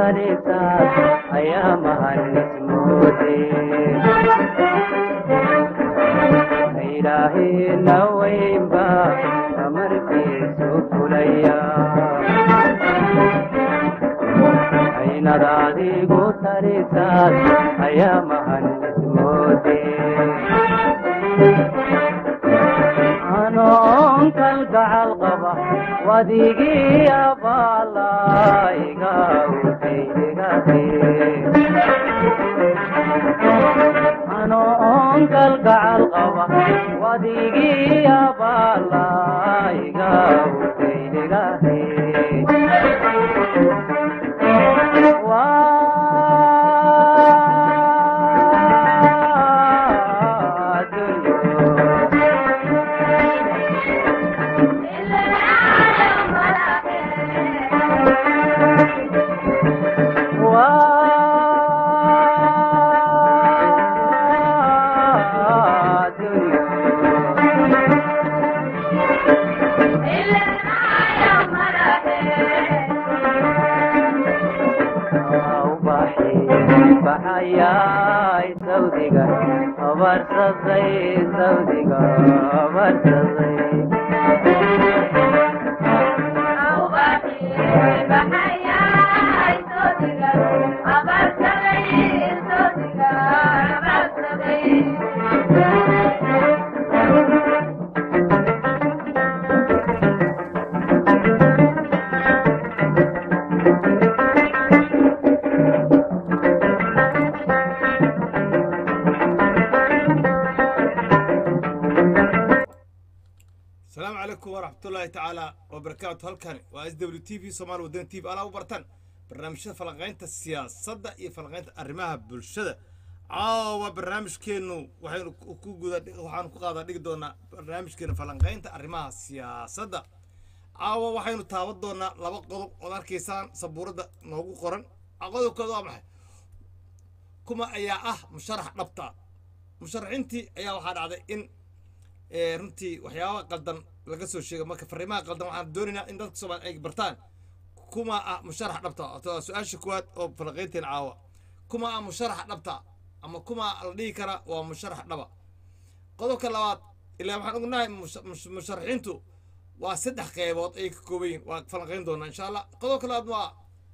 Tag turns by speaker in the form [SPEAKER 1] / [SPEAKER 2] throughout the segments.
[SPEAKER 1] talisaad ayaa mahanismoode ilaahina weynba amarkiisu fulaya aynad adigu talisaad ayaa mahanismoode anoon kalgacal qaba wadigii abaalaiga anoon kalgacal qaba wadigii abaalaiga utaydigahe baxayay sawdiga abarsaday sawdiga abarsaday
[SPEAKER 2] asalaamu calaykum waraxmatullaahi tacaala wabarakaatu halkani waa s w t v somaali wadani t v alaa u bartaan barnaamijyada falanqaynta siyaasadda iyo falanqaynta arrimaha bulshada caawa barnaamijkeennu waxaynu ku guda waxaanu ku qaadaa dhigi doonaa barnaamijkeena falanqaynta arrimaha siyaasadda caawa waxaynu taaban doonaa laba qodob ood arkaysaan sabuuradda noogu qoran qodobkooda waa maxay kuma ayaa ah musharax dhabta musharaxiintii ayaa waxaa dhacday in runtii waxyaabaha qaldan laga soo sheegay marka fariimaha qaldan waxaan doonaynaa in dadka soomaali ay bartaan kuma ah musharax dhabta su-aasha kuwaad oo falaqaynteen caawa kuma ah musharax dhabta ama kuma la dhihi karaa waa musharax dhaba qodobka labaad ilaa waxaan ognahay musharaxiintu waa saddex qeybood ay ka kooban yihin waa falanqayn doonaa insha allah qodobka labaad waa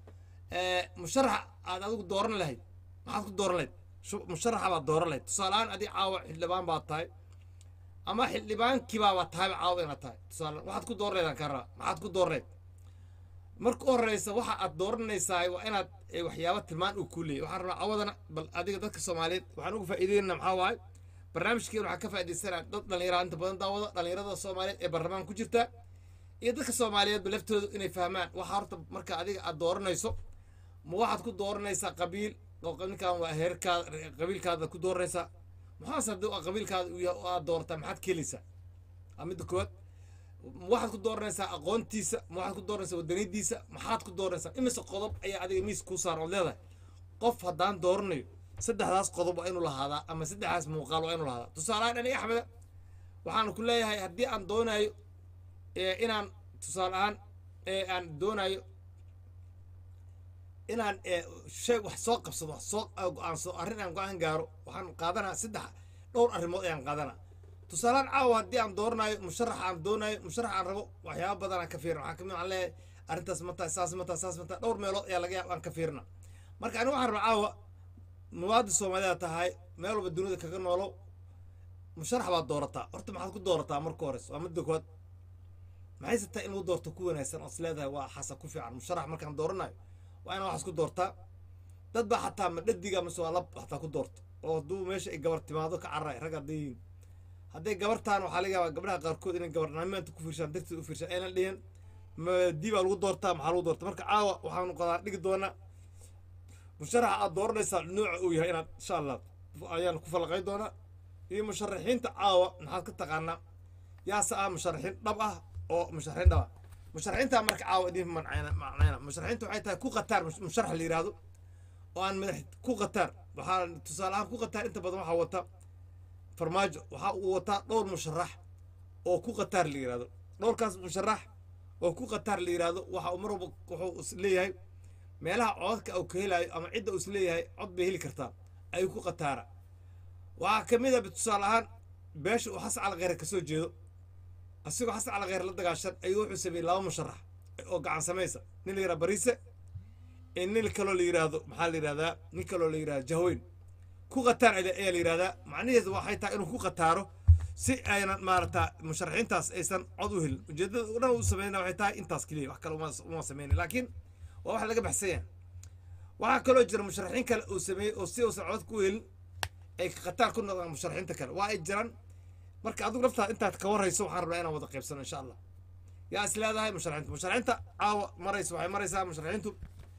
[SPEAKER 2] musharax aad adigu dooran lahayd maxaad ku dooran lahayd musharaxa baad dooran lahayd tusaaleahaan adi caawa xildhibaan baad tahay ama xildhibaankiibaaba tahayba caawada inaad tahay tusaale waxaad ku dooranaydan ka rabaa maxaad ku dooraneyd marka u horeysa waxa aad dooranaysaa waa inaad waxyaaba tilmaan uu kuu leeyay waxaan rabaa cawadana bal adiga dadka soomaaliyeed waxaan uga faa'iideynana maxaa waaye barnaamijkeen waxaa ka faa'iidaysanaa dad dhallinyaraha inta badan daawada dhallinyarada soomaaliyeed ee baarlamaan ku jirta iyo dadka soomaaliyeedba laftooda inay fahmaan waxa horta marka adiga aad dooranayso ma waxaad ku dooranaysaa qabiil oo ninkan waa heerkaada qabiilkaada ku dooranaysaa maxaase haddii qabiilkaada uu yahay oo aad doortaa maxaad ka helaysaa waa midda koowaad waxaad ku dooranaysaa aqoontiisa ma waxaad ku dooranaysaa wadaniyadiisa maxaad ku dooranaysaa imise qodob ayaa adiga miis kuu saaran ood leedahay qof haddaan dooranayo saddexdaas qodob waa inuu lahaadaa ama saddexdaas muuqaal waa inuu lahaadaa tusaalehaan dhani axmeda waxaan ku leeyahay haddii aan doonayo inaan tusaale ahaan aan doonayo inaan shay wax soo qabsado wax soo go-aansado arrin aan go-aan gaaro waxaan qaadanaa saddex dhowr arrimood ayaan qaadanaa tusaalehaan caawa haddii aan dooranayo musharax aan doonayo musharax aan rabo waxyaaba badan aan ka fiirina waxaa kamid aan leeyahay arrintaas ma tahay saas ma tahay saas ma tahay dhowr meelood ayaa laga yaaba aan ka fiirina marka aniga waxaan rabaa caawa muwaadin soomaaliyeed tahay meel walba dunida kaga noolow musharax baad doorataa horta maxaad ku doorataa marka hores waa midda koowaad maxayse tahay in lagu doorto ku wanaagsan oos leedahay waa xasa ku fiican musharax markaan dooranayo waa inaan waxaas ku doortaa dad baa xataa madhadiga mase waa lab xataa ku doorto oo hadduu meesha ay gabar timaado ka carray rag hadday yihiin hadday gabartaan waxaa laga yaabaa gabdhaha qaarkood inay gabarnimanta ku fiirshaan darteed u fiirshaan aynan dhihin madii baa lagu doortaa maxaa lagu doorta marka caawa waxaanu qadaa dhigi doonaa musharaxa aad dooranaysaa nooca uu yahay inaad insha allah ayaan ku falaqayn doonaa iyo musharaxiinta caawa maxaad ka taqaanaa yaase ah musharaxiin dhab ah oo musharaxiin dhab ah musharaxiinta marka caawa idin macnayna musharaxiinta waxay tahay ku qataar musharax la yidhaahdo oo aan madax ku qataar waxaa tusaale ahaan ku qataar inta badan waxaa wata farmaajo waxaa uu wataa dhowr musharax oo ku qataar la yidhahdo dhowrkaas musharax oo ku qataar la yidhaahdo waxa uu mar walba wuxuu leeyahay meelaha codadka uu ka helayo ama cidda uu isleeyahay cod bay heli kartaa ayuu ku qataara waxaa ka mid a tusaale ahaan beesha uu xasan calkheyre ka soo jeedo asigoo xasan calkheyre la dagaashan ayuu wuxuu sameeyey laba musharax oo gacan samaysa nin la yidhaha bariise ee nin kaloo la yidhaahdo maxaa la yidhahdaa nin kaloo la yidhahda jahweyn ku qataar ayaa la yidhahdaa macnaheedu waxay tahay inuu ku qataaro si aynan maarata musharaxiintaas aysan cod u helin ujeeddada u dhan u sameynaa waxay tahay intaas keliya wax kale uma sameyna laakiin waa wax laga baxsan yahay waxaa kaloo jira musharaxiin kale uu sameeyey oo si uusan cod ku helin ay qataar ku noqdaan musharaxiinta kale waa ay jiraan marka adigu laftaada intaad ka warrayso waxaan rabnaa inaan wada qaybsano insha allah yaa is leedahay musharaxiinta musharaxiinta caawa maraysa waxay maraysaa musharaxiintu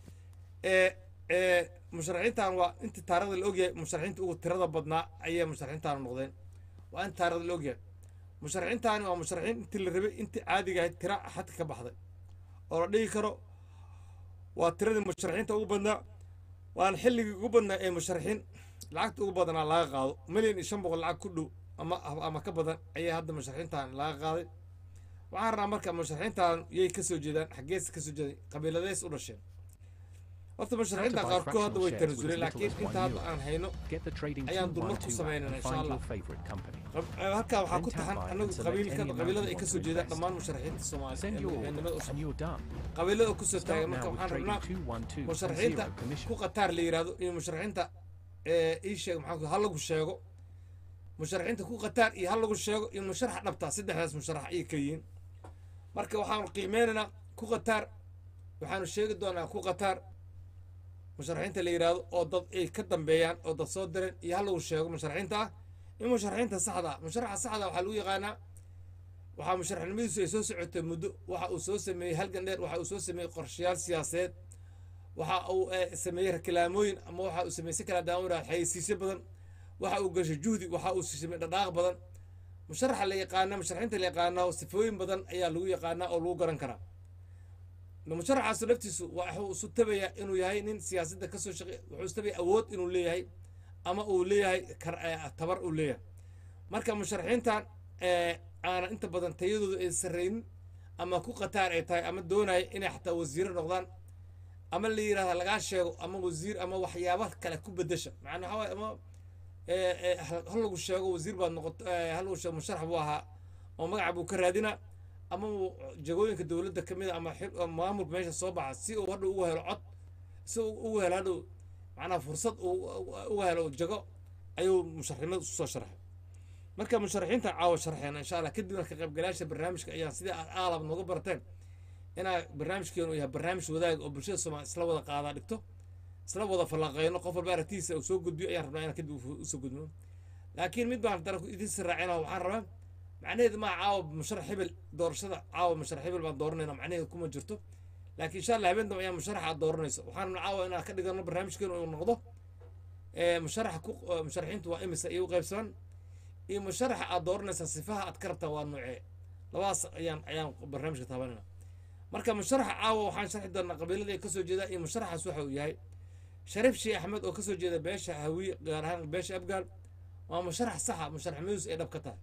[SPEAKER 2] ee ee musharaxiintan waa intii taarikhda la ogyahay musharaxiinta ugu tirada badnaa ayay musharaxiintan noqdeen waa in taarikhda la ogyahay musharaxiintaani waa musharaxiin intii la rabay intii caadiga ahayd tira xadka ka baxday oo la dhigi karo waa tiradii musharaxiinta ugu badnaa waana xilligii ugu badnaa ee musharaxiin lacagta ugu badanaa laga qaado milyan iyo shan boqol lacag ku dhow ama ama ka badan ayay hadda musharaxiintan laga qaaday waxaan rabnaa marka musharaxiintan yay ka soo jeedaan xaggees ka soo jeeday qabiiladees u dhasheen horta musharaxiinta qaarkood hadda way tanasuleen laakiin inta hadda aan hayno ayaan dulmar ku samaynana insha allah halkaa waxaa ku taxan anagu qabiilka qabiilada ay kasoo jeedaan dhammaan musharaxiinta soomaaliya qabiilada kusoo taagan marka waxaan rabnaa musharaxiinta ku qataar la yidhahdo iyo musharaxiinta ii sheeg maxaa ha lagu sheego musharaxiinta ku qataar iyo ha lagu sheego iyo musharaxa dhabtaa saddexdaas musharax ayay ka yihiin marka waxaanu qiimeynaynaa ku qataar waxaanu sheegi doonaa ku qataar musharaxiinta la yidhaahdo oo dad ay ka dambeeyaan oo dad soo direen iyo ha lagu sheego musharaxiinta ah in musharaxiinta saxda ah musharaxa saxda waxaa lagu yaqaanaa waxaa musharaxnimadiisu ay soo socotay muddo waxa uu soo sameeyey halgan dheer waxa uu soo sameeyey qorshayaal siyaasadeed waxa uu sameeyey rakilaamooyin ama waxa uu sameeyey si kala daawira xayeysiisyo badan waxa uu gashay juhdi waxa uu sameeyey dhaqaaq badan musharaxa la yaqaana musharaxiinta la yaqaana sifooyin badan ayaa lagu yaqaanaa oo lagu garan karaa musharaxaasu laftiisu wuxuu isu tabayaa inuu yahay nin siyaasadda kasoo shaqey wuxuu isu tabaya awood inuu leeyahay ama uu leeyahay tabar uu leeyahay marka musharaxiintan aanan inta badan tayadooda ay sarreynin ama ku qataar ay tahay ama doonaya inay xataa wasiiro noqdaan ama la yidhahda lagaa sheego ama wasiir ama waxyaaba kale ku bedesha macnaa waxaa waay ama hal lagu sheego wasiir baad noqoto hal lagu sheego musharax buu ahaa oo magaca buu ka raadinaa ama jagooyinka dowladda ka mid a ama maamulka meesha soo baxa si uu hadhow ugu helo cod si uu ugu helo hadhow macnaa fursad uu uga helo jago ayuu musharaxnimada usoo sharxay marka musharaxiinta caawa sharxeena insha allah kadibna ka qaybgalayaasha barnaamijka ayaan sidii aad aalab nooga barteen inaa barnaamijkeenu yahay barnaamij wadaag oo bulshada soomaali isla wada qaadaa dhigto isla wada falanqeyno qof walba aragtiisa uu soo gudbiyo ayaan rabnaa inaan kadib usoo gudbino laakiin mid baan dara idin siraacina waxaan rabaa macnaheedu maa caawa musharax hebel doorashada caawa musharax hebel baan dooranayna macnaheedu kuma jirto laakiin insha allah habeen dambe ayaa musharax aad dooranayso waxaan rabnaa caawa inaan ka dhigano barnaamijkeenu uu noqdo musharaxa ku musharaxiintu waa imisa iyo u qaybsaman iyo musharaxa aad dooranaysaa sifaha aad ka rabtaa waa noocee labadaas ayaan ayaan barnaamijka taabanayna marka musharaxa caawa waxaan sharxi doonaa qabiilada ay kasoo jeedaan iyo musharaxaas waxa uu yahay shariif sheekh axmed oo kasoo jeeda beesha hawiye gaar ahaan beesha abgaal waa musharax saxa musharaxnimadiisu ay dhab ka tahay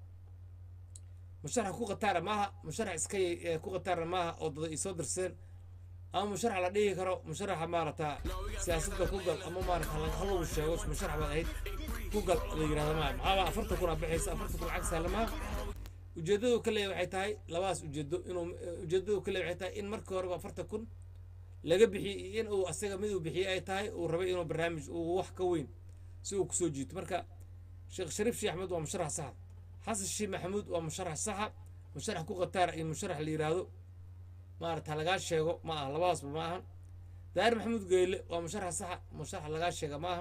[SPEAKER 2] musharax ku qataara maaha musharax iska ku qataara maaha oo dada isoo dirseen ama musharax la dhihi karo musharaxa maarata siyaasadda ku gal ama maarata hal lagu sheego musharax baad ahayd ku gal la yidhahda maaha maxaaba afartan kun aa bixaysa afartan kun lacag saala maaha ujeeddadu ka leeyahay waxay tahay labadaas ujeedo inuu ujeeddadu ka leeyahay waxay tahay in markii horeba afartan kun laga bixiyey in uu asaga mid uu bixiyey ay tahay uu rabay inuu barnaamij uu wax ka weyn si uu kusoo jiito marka sheekh shariif sheekh axmed waa musharax saxa xasan sheekh maxamuud waa musharax saxa musharax ku qataara iyo musharax la yidhaahdo maarata lagaa sheego ma aha labadaasba ma aha daahir maxamuud geyle waa musharax saxa musharax lagaa sheega ma aha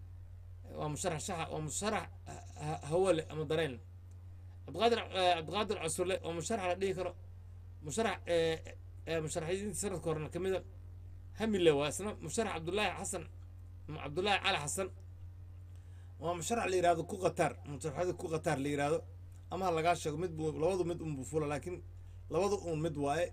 [SPEAKER 2] waa musharax saxa waa musharax hawale ama dareen cabdiqaadir cabdiqaadir cusule waa musharax la dhihi karo musharax musharaxiinta sanadka horena ka mida hamile waa isna musharax cabdullaahi xasan cabdullaahi cali xasan waa musharax la yidhahdo ku qataar musharaxada ku qataar la yidhahdo ama ha lagaa sheego mid buu labadu mid unbuu fula laakiin labadu un mid waaye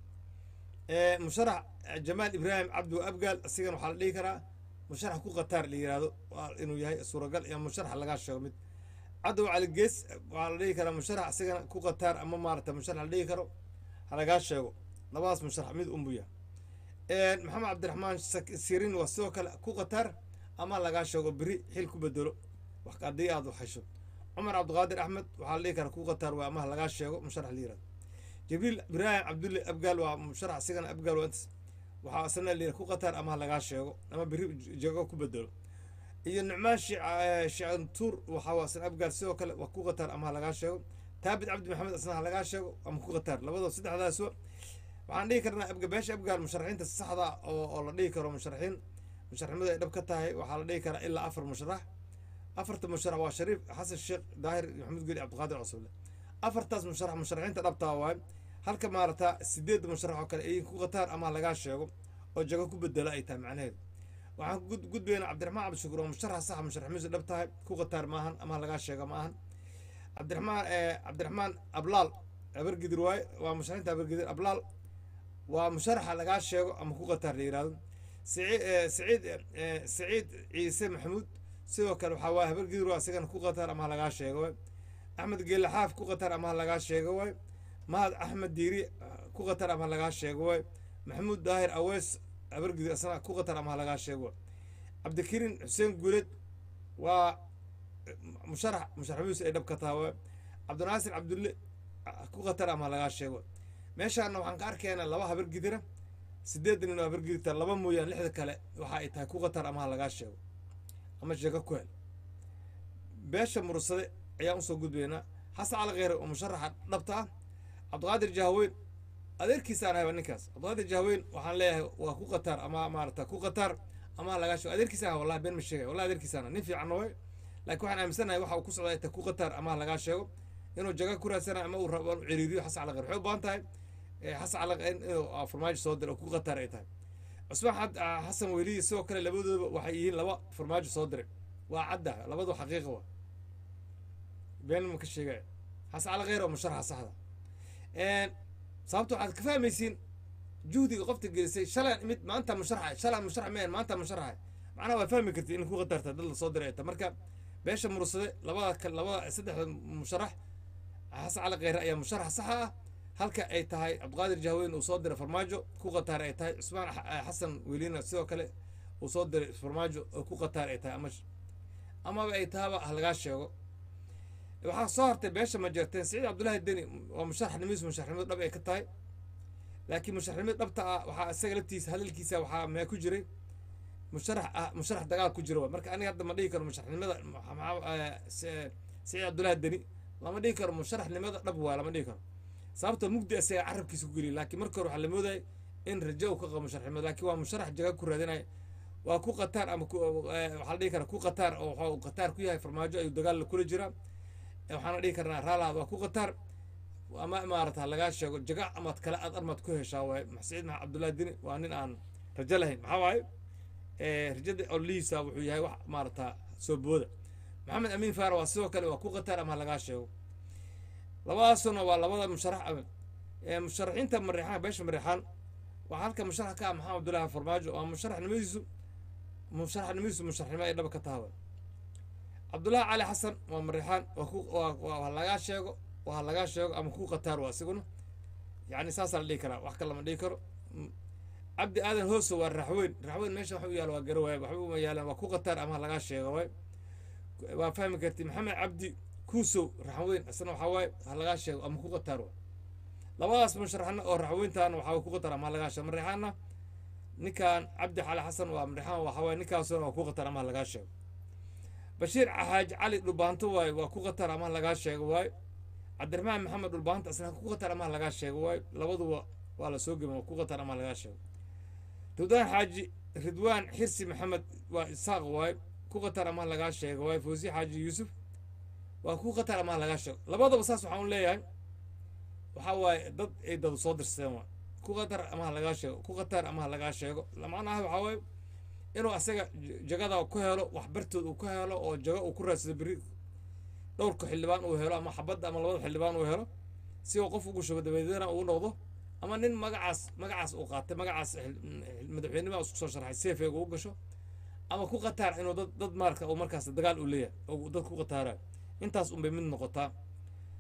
[SPEAKER 2] musharax jamaal ibraahim cabdi abgaal isigana waxaa la dhihi karaa musharax ku qataar la yidhahdo waa inuu yahay suuragal iyo musharax lagaa sheego mid cadow cali gees waxaa la dhihi karaa musharax isigana ku qataar ama maarata musharax la dhihi karo ha lagaa sheego labadaas musharax mid unbuu yahay maxamed cabdiraxmaan sirin waa sidoo kale ku qatar ama lagaa sheego beri xil ku bedelo wax haddii aad waxhesho cumar cabdiqaadir axmed waxaa la dhihi karaa ku qatar waa ama lagaa sheego musharax la yirahdo jibriil ibraahim cabdulle abgaal waa musharax isigana abgaal waa intas waxaa isna la yidhaha ku qatar ama lagaa sheego ama beri jego ku bedelo iyo nucmaan shicantuur waxaa waa isna abgaal sidoo kale waa ku qatar ama lagaa sheego taabit cabdi maxamed isna ha lagaa sheego ama ku qatar labadoo saddexdaasba waxaan dhihi karnaa abga beesha abgaal musharaxiinta saxda oo oo la dhihi karo musharaxiin musharaxnimadu ay dhab ka tahay waxaa la dhihi karaa ilaa afar musharax afarta musharax waa shariif xasan sheekh daahir maxamed geli cabdiqaadir cusubile afartaas musharax musharaxiinta dhabtaa waaye halka maarata sideed musharax oo kale ay ku qataan ama lagaa sheego oo jago ku bedela ay tahay macnaheedu waxaan ku gudbaynaa cabdiraxmaan cabdishakuur oo musharax saxa musharaxnimadiisu dhab tahay ku qataar maahan ama lagaa sheego ma ahan cabdiraxmaan cabdiraxmaan ablaal abargidir waaye waa musharaxiinta abargidir ablaal waa musharaxa lagaa sheego ama ku qataar la yihahdo saciid saciid ciise maxamuud sidoo kale waxaa waay habargidir waa isagana ku qataar ama lagaa sheego waay axmed geele xaaf ku qataar ama lagaa sheego waay mahad axmed diiri ku qatar ama lagaa sheego waay maxamuud daahir aweys habargidir isna ku qatar ama lagaa sheego waay cabdikariin xuseen guuled waa musharax musharaxmadiisu ay dhab ka taha waay cabdinaasir cabdulle ku qatar ama lagaa sheego waay meeshaana waxaan ka arkaynaa laba habar gidira sideedan nin oo habar gidirta laba mooyaan lixda kale waxa ay tahay ku qatar ama lagaa sheego ama sheego ku hel beesha mursade ayaan usoo gudbaynaa xasan cali kheyre oo musharaxa dhabta ah cabdiqaadir jahweyn adeerkiisaan ahayba ninkaas cabdiqaadir jahweyn waxaan leeyahay waa ku qatar ama maarata ku qatar ama lagaa sheego adeerkiisaan ah wallahi been ma sheegay wallahi adeerkiisaan nin fiican way laakiin waxaan aaminsanahay waxa uu ku socda ay tahay ku qatar ama lagaa sheego inuu jaga ku raadsanayo ama uu rabo inuu ciriiriyo xasan cali kheyre waxay u baahan tahay xasan cali inuu farmaajo soo diray oo ku qatar ay tahay cusmaan xasan weliyi sidoo kale labadooda waxay yihiin laba farmaajo soo diray waa cadda labadu xaqiiqa waa been ma ka sheegaya xasan cali kheyre oo musharaxa saxda sababta waxaad ka fahmaysiin juhdiga qofta gelisay shalay mid maanta musharaxa shalay musharax meen maanta musharaxa macnaha waa fahmi kartid in ku qatarta dad la soo diray ta marka beesha mursade labada labada saddexda musharax xasan cali kheyre ayaa musharax saxa ah halka ay tahay cabdiqaadir jahweyn uu soo diray farmaajo ku qataar ay tahay cusmaan xasan welina sidoo kale uu soo diray farmaajo oo ku qataar ay tahay ama amaba ay tahaba ha lagaa sheego waxaa soo hartay beesha ma jeerteen saciid cabdullaahi deni waa musharaxnimadiisu musharaxnimadu dhab ay ka tahay laakiin musharaxnimada dhabta ah waxaa isaga laftiisa hadalkiisa waxaa mee ku jiray musharax ah musharax dagaal ku jira marka aniga hadda ma dhihi karo musharaxnimada saciid cabdullaahi deni lama dhihi karo musharaxnimada dhab waa lama dhihi karo sababta mugdi isaga carabkiisa ku geliya laakiin marka hore waxaa la moodaya in rajo uu ka qabo musharaxnimada laakiin waa musharax jaga ku raadinaya waa ku qataar ama waxaa la dhihi karaa ku qataar oo waxa uu qataar ku yahay farmaajo ayuu dagaal kula jiraa waxaana dhihi karnaa raalaad waa ku qataar ama maarata lagaa sheego jaga amaad kale aad armaad ku heshaa waay saciid maxamed cabdullahi dini waa nin aan rajo lahayn maxaa waaye rajada ollihiisa wuxuu yahay wax maarata soo booda maxamed amiin faara waa sidoo kale waa ku qataar ama lagaa sheego labadaasuna waa labada musharax musharaxiinta mareexaan beesha mareexaan waa halka musharax ka ah maxamed abdullahi farmaajo waa musharaxnimadiisu musharaxnimadiisu musharaxnimo ay dhaba ka taha cabdullaahi cali xasan waa mareexaan waa ku waa lagaa sheego waa lagaa sheego ama ku qataar waa isiguna yacni saasaa la dhihi karaa wax kale lama dhihi karo cabdi aadan hooso waa raxweyn raxweyn meesha waxa u yaala waa garo waay waxba uma yaalaan waa ku qataar ama lagaa sheego waay waa fahmi karti maxamed cabdi kuusow raxweyn isna waxaa waaye ha lagaa sheego ama ku qataar waay labadaas musharaxna oo raxweyntaana waxaa ku qataar ama lagaa sheego mareexaanna ninkan cabdi xali xasan waa mareexaan waxaa waaye ninkaasuna waa ku qataar ama lagaa sheego bashiir xaaji cali dhulbaanto waaye waa ku qatar ama lagaa sheego waaye cabdiraxmaan maxamed dhulbaanta isna ku qatar ama lagaa sheego waaye labaduba waa la soo geben waa ku qatar ama lagaa sheego ridwaan xaaji ridwaan xirsi maxamed waa isaaq waaye ku qatar ama lagaa sheego waaye fawsi xaaji yuusuf waa ku qatar ama lagaa sheego labadaba saas waxaan u leeyahay waxaa waaye dad ay dad soo dirsadeen waay ku qatar ama lagaa sheego ku qatar ama lagaa sheego macnaha waxaa waaye inuu asaga jagada ku helo waxbartood uu ku helo oo jago uu ku raadsado beri dhowrka xildhibaan uu helo ama xabadda ama labada xildhibaan uu helo si uu qof ugu shubo dabadeedna uu noqdo ama nin magacaas magacaas uu qaatay magacaas madaxweynima isku soo sharxay seefeega uu gasho ama ku qataar inuu dad dad maarka uu markaas dagaal u leeyahay oo dad ku qataarayo intaas unbay mid noqotaa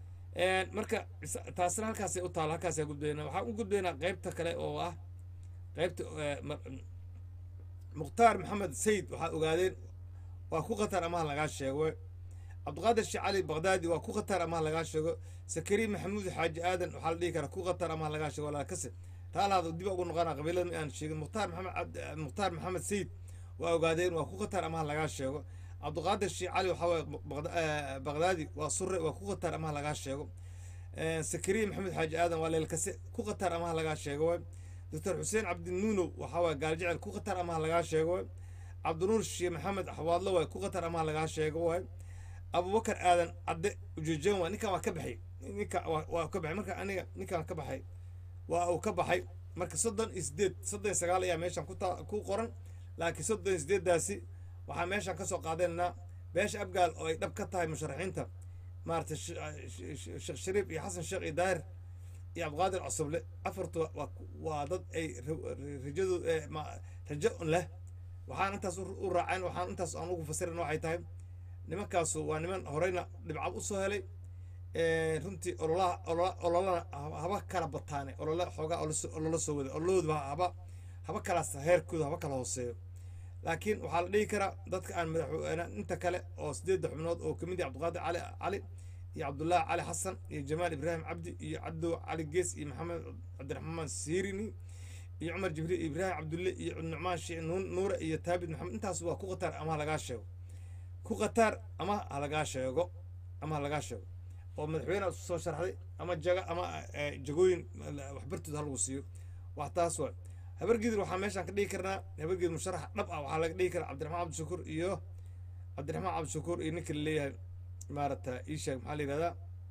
[SPEAKER 2] marka taasna halkaasay u taala halkaasay gudbaynaa waxaan u gudbaynaa qeybta kale oo ah qaybta eh, ma- mukhtaar maxamed sayid waxaa ogaadeen waa ku khatar amaha lagaa sheego cabdiqaadir sheekh cali baqdaadi waa ku khatar amaha lagaa sheego sakariin maxamuud xaaji aadan waxaa la dhihi karaa ku khatar amaha lagaa sheego walaa kase taalaada dib ugu noqona qabiilada ma aan sheegin mukhtaar maxamed cabd- mukhtaar maxamed sayid waa ogaadeen waa ku khatar amaha lagaa sheego cabdiqaadir sheekh cali waxaa waaye Baqda- eh, baqdaadi waa sure waa ku khatar amaha lagaa sheego Eh, sakariin maxamed xaaji aadan waa leelkase ku khatar amaha lagaa sheego waay doctor xuseen cabdinuunow waxaa waay gaaljecel ku khatar amaha lagaa sheego waay cabdinuur sheekh maxamed xawaadlo waay ku khatar amaha lagaa sheego waay abubakar aadan cadde ujeejeen waay ninkan waa ka baxay ninka waa waa ka baxay marka aniga ninkan ka baxay waa uu ka baxay marka soddon iyo sideed soddon iyo sagaal ayaa meeshan ku taa ku qoran laakiin soddon iyo sideeddaasi waxaa meeshan kasoo qaadeenaa beesha abgaal oo ay dhab ka tahay musharaxiinta maaragtay sh- sh- sh- sheekh shariif iyo xasan sheekh iyo daahir iyo cabdiqaadir cosoble afartu waa waa dad ay ra- rajadu eh, ma- rajo leh waxaan intaas u u raaceen waxaan intaas aan ugu fasirin waxay tahay nimankaasu waa niman horeyna dhibcad usoo helay Eh, runtii ololaha olola- ololana haba- haba kala bataane olola xoogaa oloso- olola soo wada ololahooda haba haba kalaas heerkooda haba kala hooseeyo laakiin waxaa la dhihi karaa dadka aan madaxweyne inta kale oo sideedda xubnood oo kamid yahay cabdiqaadir cali cali iyo cabdullaahi cali xasan iyo jamaal ibraahim cabdi iyo cabdo cali gees iyo maxamed cabdiraxmaan siirini iyo cumar jibriil iyo ibraahim cabdulle iyo nucmaan shii nuun- nuure iyo taabit maxamed intaas waa ku qatar ama ha lagaa sheego ku qatar ama ha lagaa sheego ama ha lagaa sheego oo madaxweyne isu soo sharxday ama jaga ama eh, jagooyin waxbartooda ha lagu siiyo wax taas waa habargidir waxaa meeshaan ka dhigi karnaa habargidir musharax dhab ah waxaa laga dhigi karaa cabdiraxmaan cabdishakuur iyo cabdiraxmaan cabdishakuur iyo ninka laleeyahay maarata ii sheeg maxaa la yihahdaa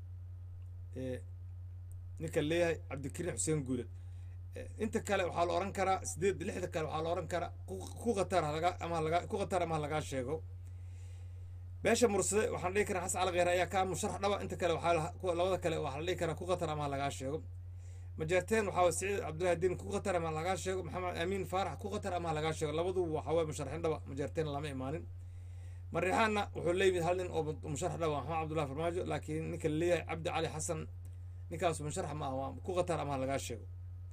[SPEAKER 2] Eh, ninka laleeyahay cabdikariim xuseen guule Eh, inta kale waxaa la oran karaa sideed lixda kale waxaa la oran karaa ku- ku qatar halaga ama halaga ku qatar ama halagaa sheego beesha mursade waxaan dhihi karaa xasan cali kheyre ayaa kaa musharax dhaba inta kale waxaa la- kuwa labada kale waxaa la dhihi karaa ku qatar ama lagaa sheego majeerteen waxaa waye siciid cabdullahi diin ku qatar ama lagaa sheego maxamed amiin faarax ku qatar ama lagaa sheego labaduba waxaa waye musharaxiin dhaba majeerteen lama imaanin marixaanna wuxuu leeyimid hal nin oo musharax dhaba maxamed cabdullahi farmaajo laakiin ninka laleeyahay cabdi cali xasan ninkaas musharax ma ah waa ku qatar ama lagaa sheego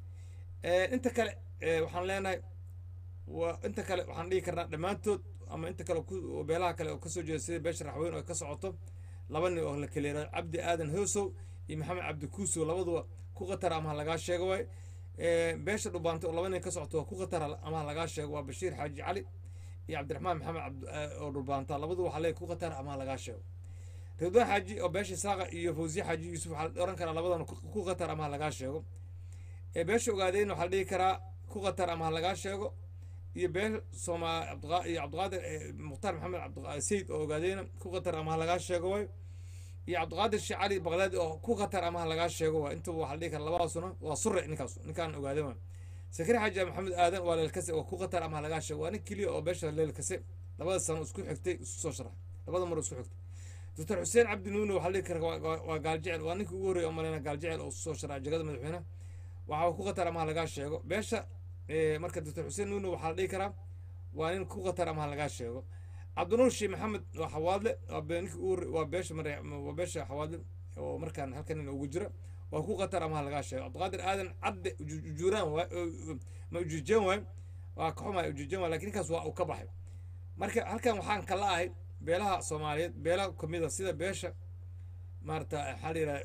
[SPEAKER 2] Eh, inta kale eh, waxaan leenahay waa inta kale waxaan dhihi karnaa dhammaantood ama inta kale ku oo beelaha kale oo kasoo jeeda sida beesha raxweyn oo ka socoto laba nin oo la kala yihahdo cabdi aadan hoosow iyo maxamed cabdi kuusow labaduba ku qatar ama ha lagaa sheego waay Eh, beesha dhubaanta oo laba nin ka socoto waa ku qatar ama ha lagaa sheego waa bashiir xaaji cali iyo cabdiraxmaan maxamed cabd eh, oo dhubaanta labaduba waxaa leeyahay ku qatar ama ha lagaa sheego ridwaan xaaji oo beesha isaaqa iyo fawziye xaaji yuusuf waxaa la oran karaa labadan ku ku qatar ama ha lagaa sheego ee beesha ogaadeen waxaa la dhihi karaa ku qatar ama ha lagaa sheego iyo beel sooma cabdiqa- iyo cabdiqaadir eh, mukhtaar maxamed cabdi sayid oo ogaadeyna ku qatar ama ha lagaa sheego waay iyo cabdiqaadir sheekh cali baqdaadi oo ku qatar ama ha lagaa sheego waay intuba waxaa la dhihi karaa labadaasuna waa sure ninkaas ninkaan ogaadeen waay sakari xaaji maxamed aadan waa leelkase oo ku qatar ama ha lagaa sheego waa nin keliya oo beesha leelkase labada sano isku xigtay isu soo sharax labada mar isku xigtay doctor xuseen cabdi nuune waxaa la dhihi karaa waa- waa- waa gaaljecel waa ninkii ugu horreeya oo maleyna gaaljecel oo isu soo sharax jagada madaxweynaha waxaa ku qatar ama ha lagaa sheego beesha eh, marka doctor xuseen nuune waxaa la dhihi karaa waa nin ku qatar ama ha lagaa sheego cabdinuur sheekh maxamed waa xawaadle waa be- ninkii ugu horre- waa beesha mare waa beesha xawaadle oo markaan halkan nin ugu jira waa ku qatar ama ha lagaa sheego cabdiqaadir aadan cadde uju- ujuuraan waay oo- ma ujuujeen waay waa ka xumaay ujuujeen waay lakin ninkaas waa uu ka baxay marka halkan waxaan kala ahay beelaha soomaaliyeed beela kamida sida beesha maarata maxaa la yidhaha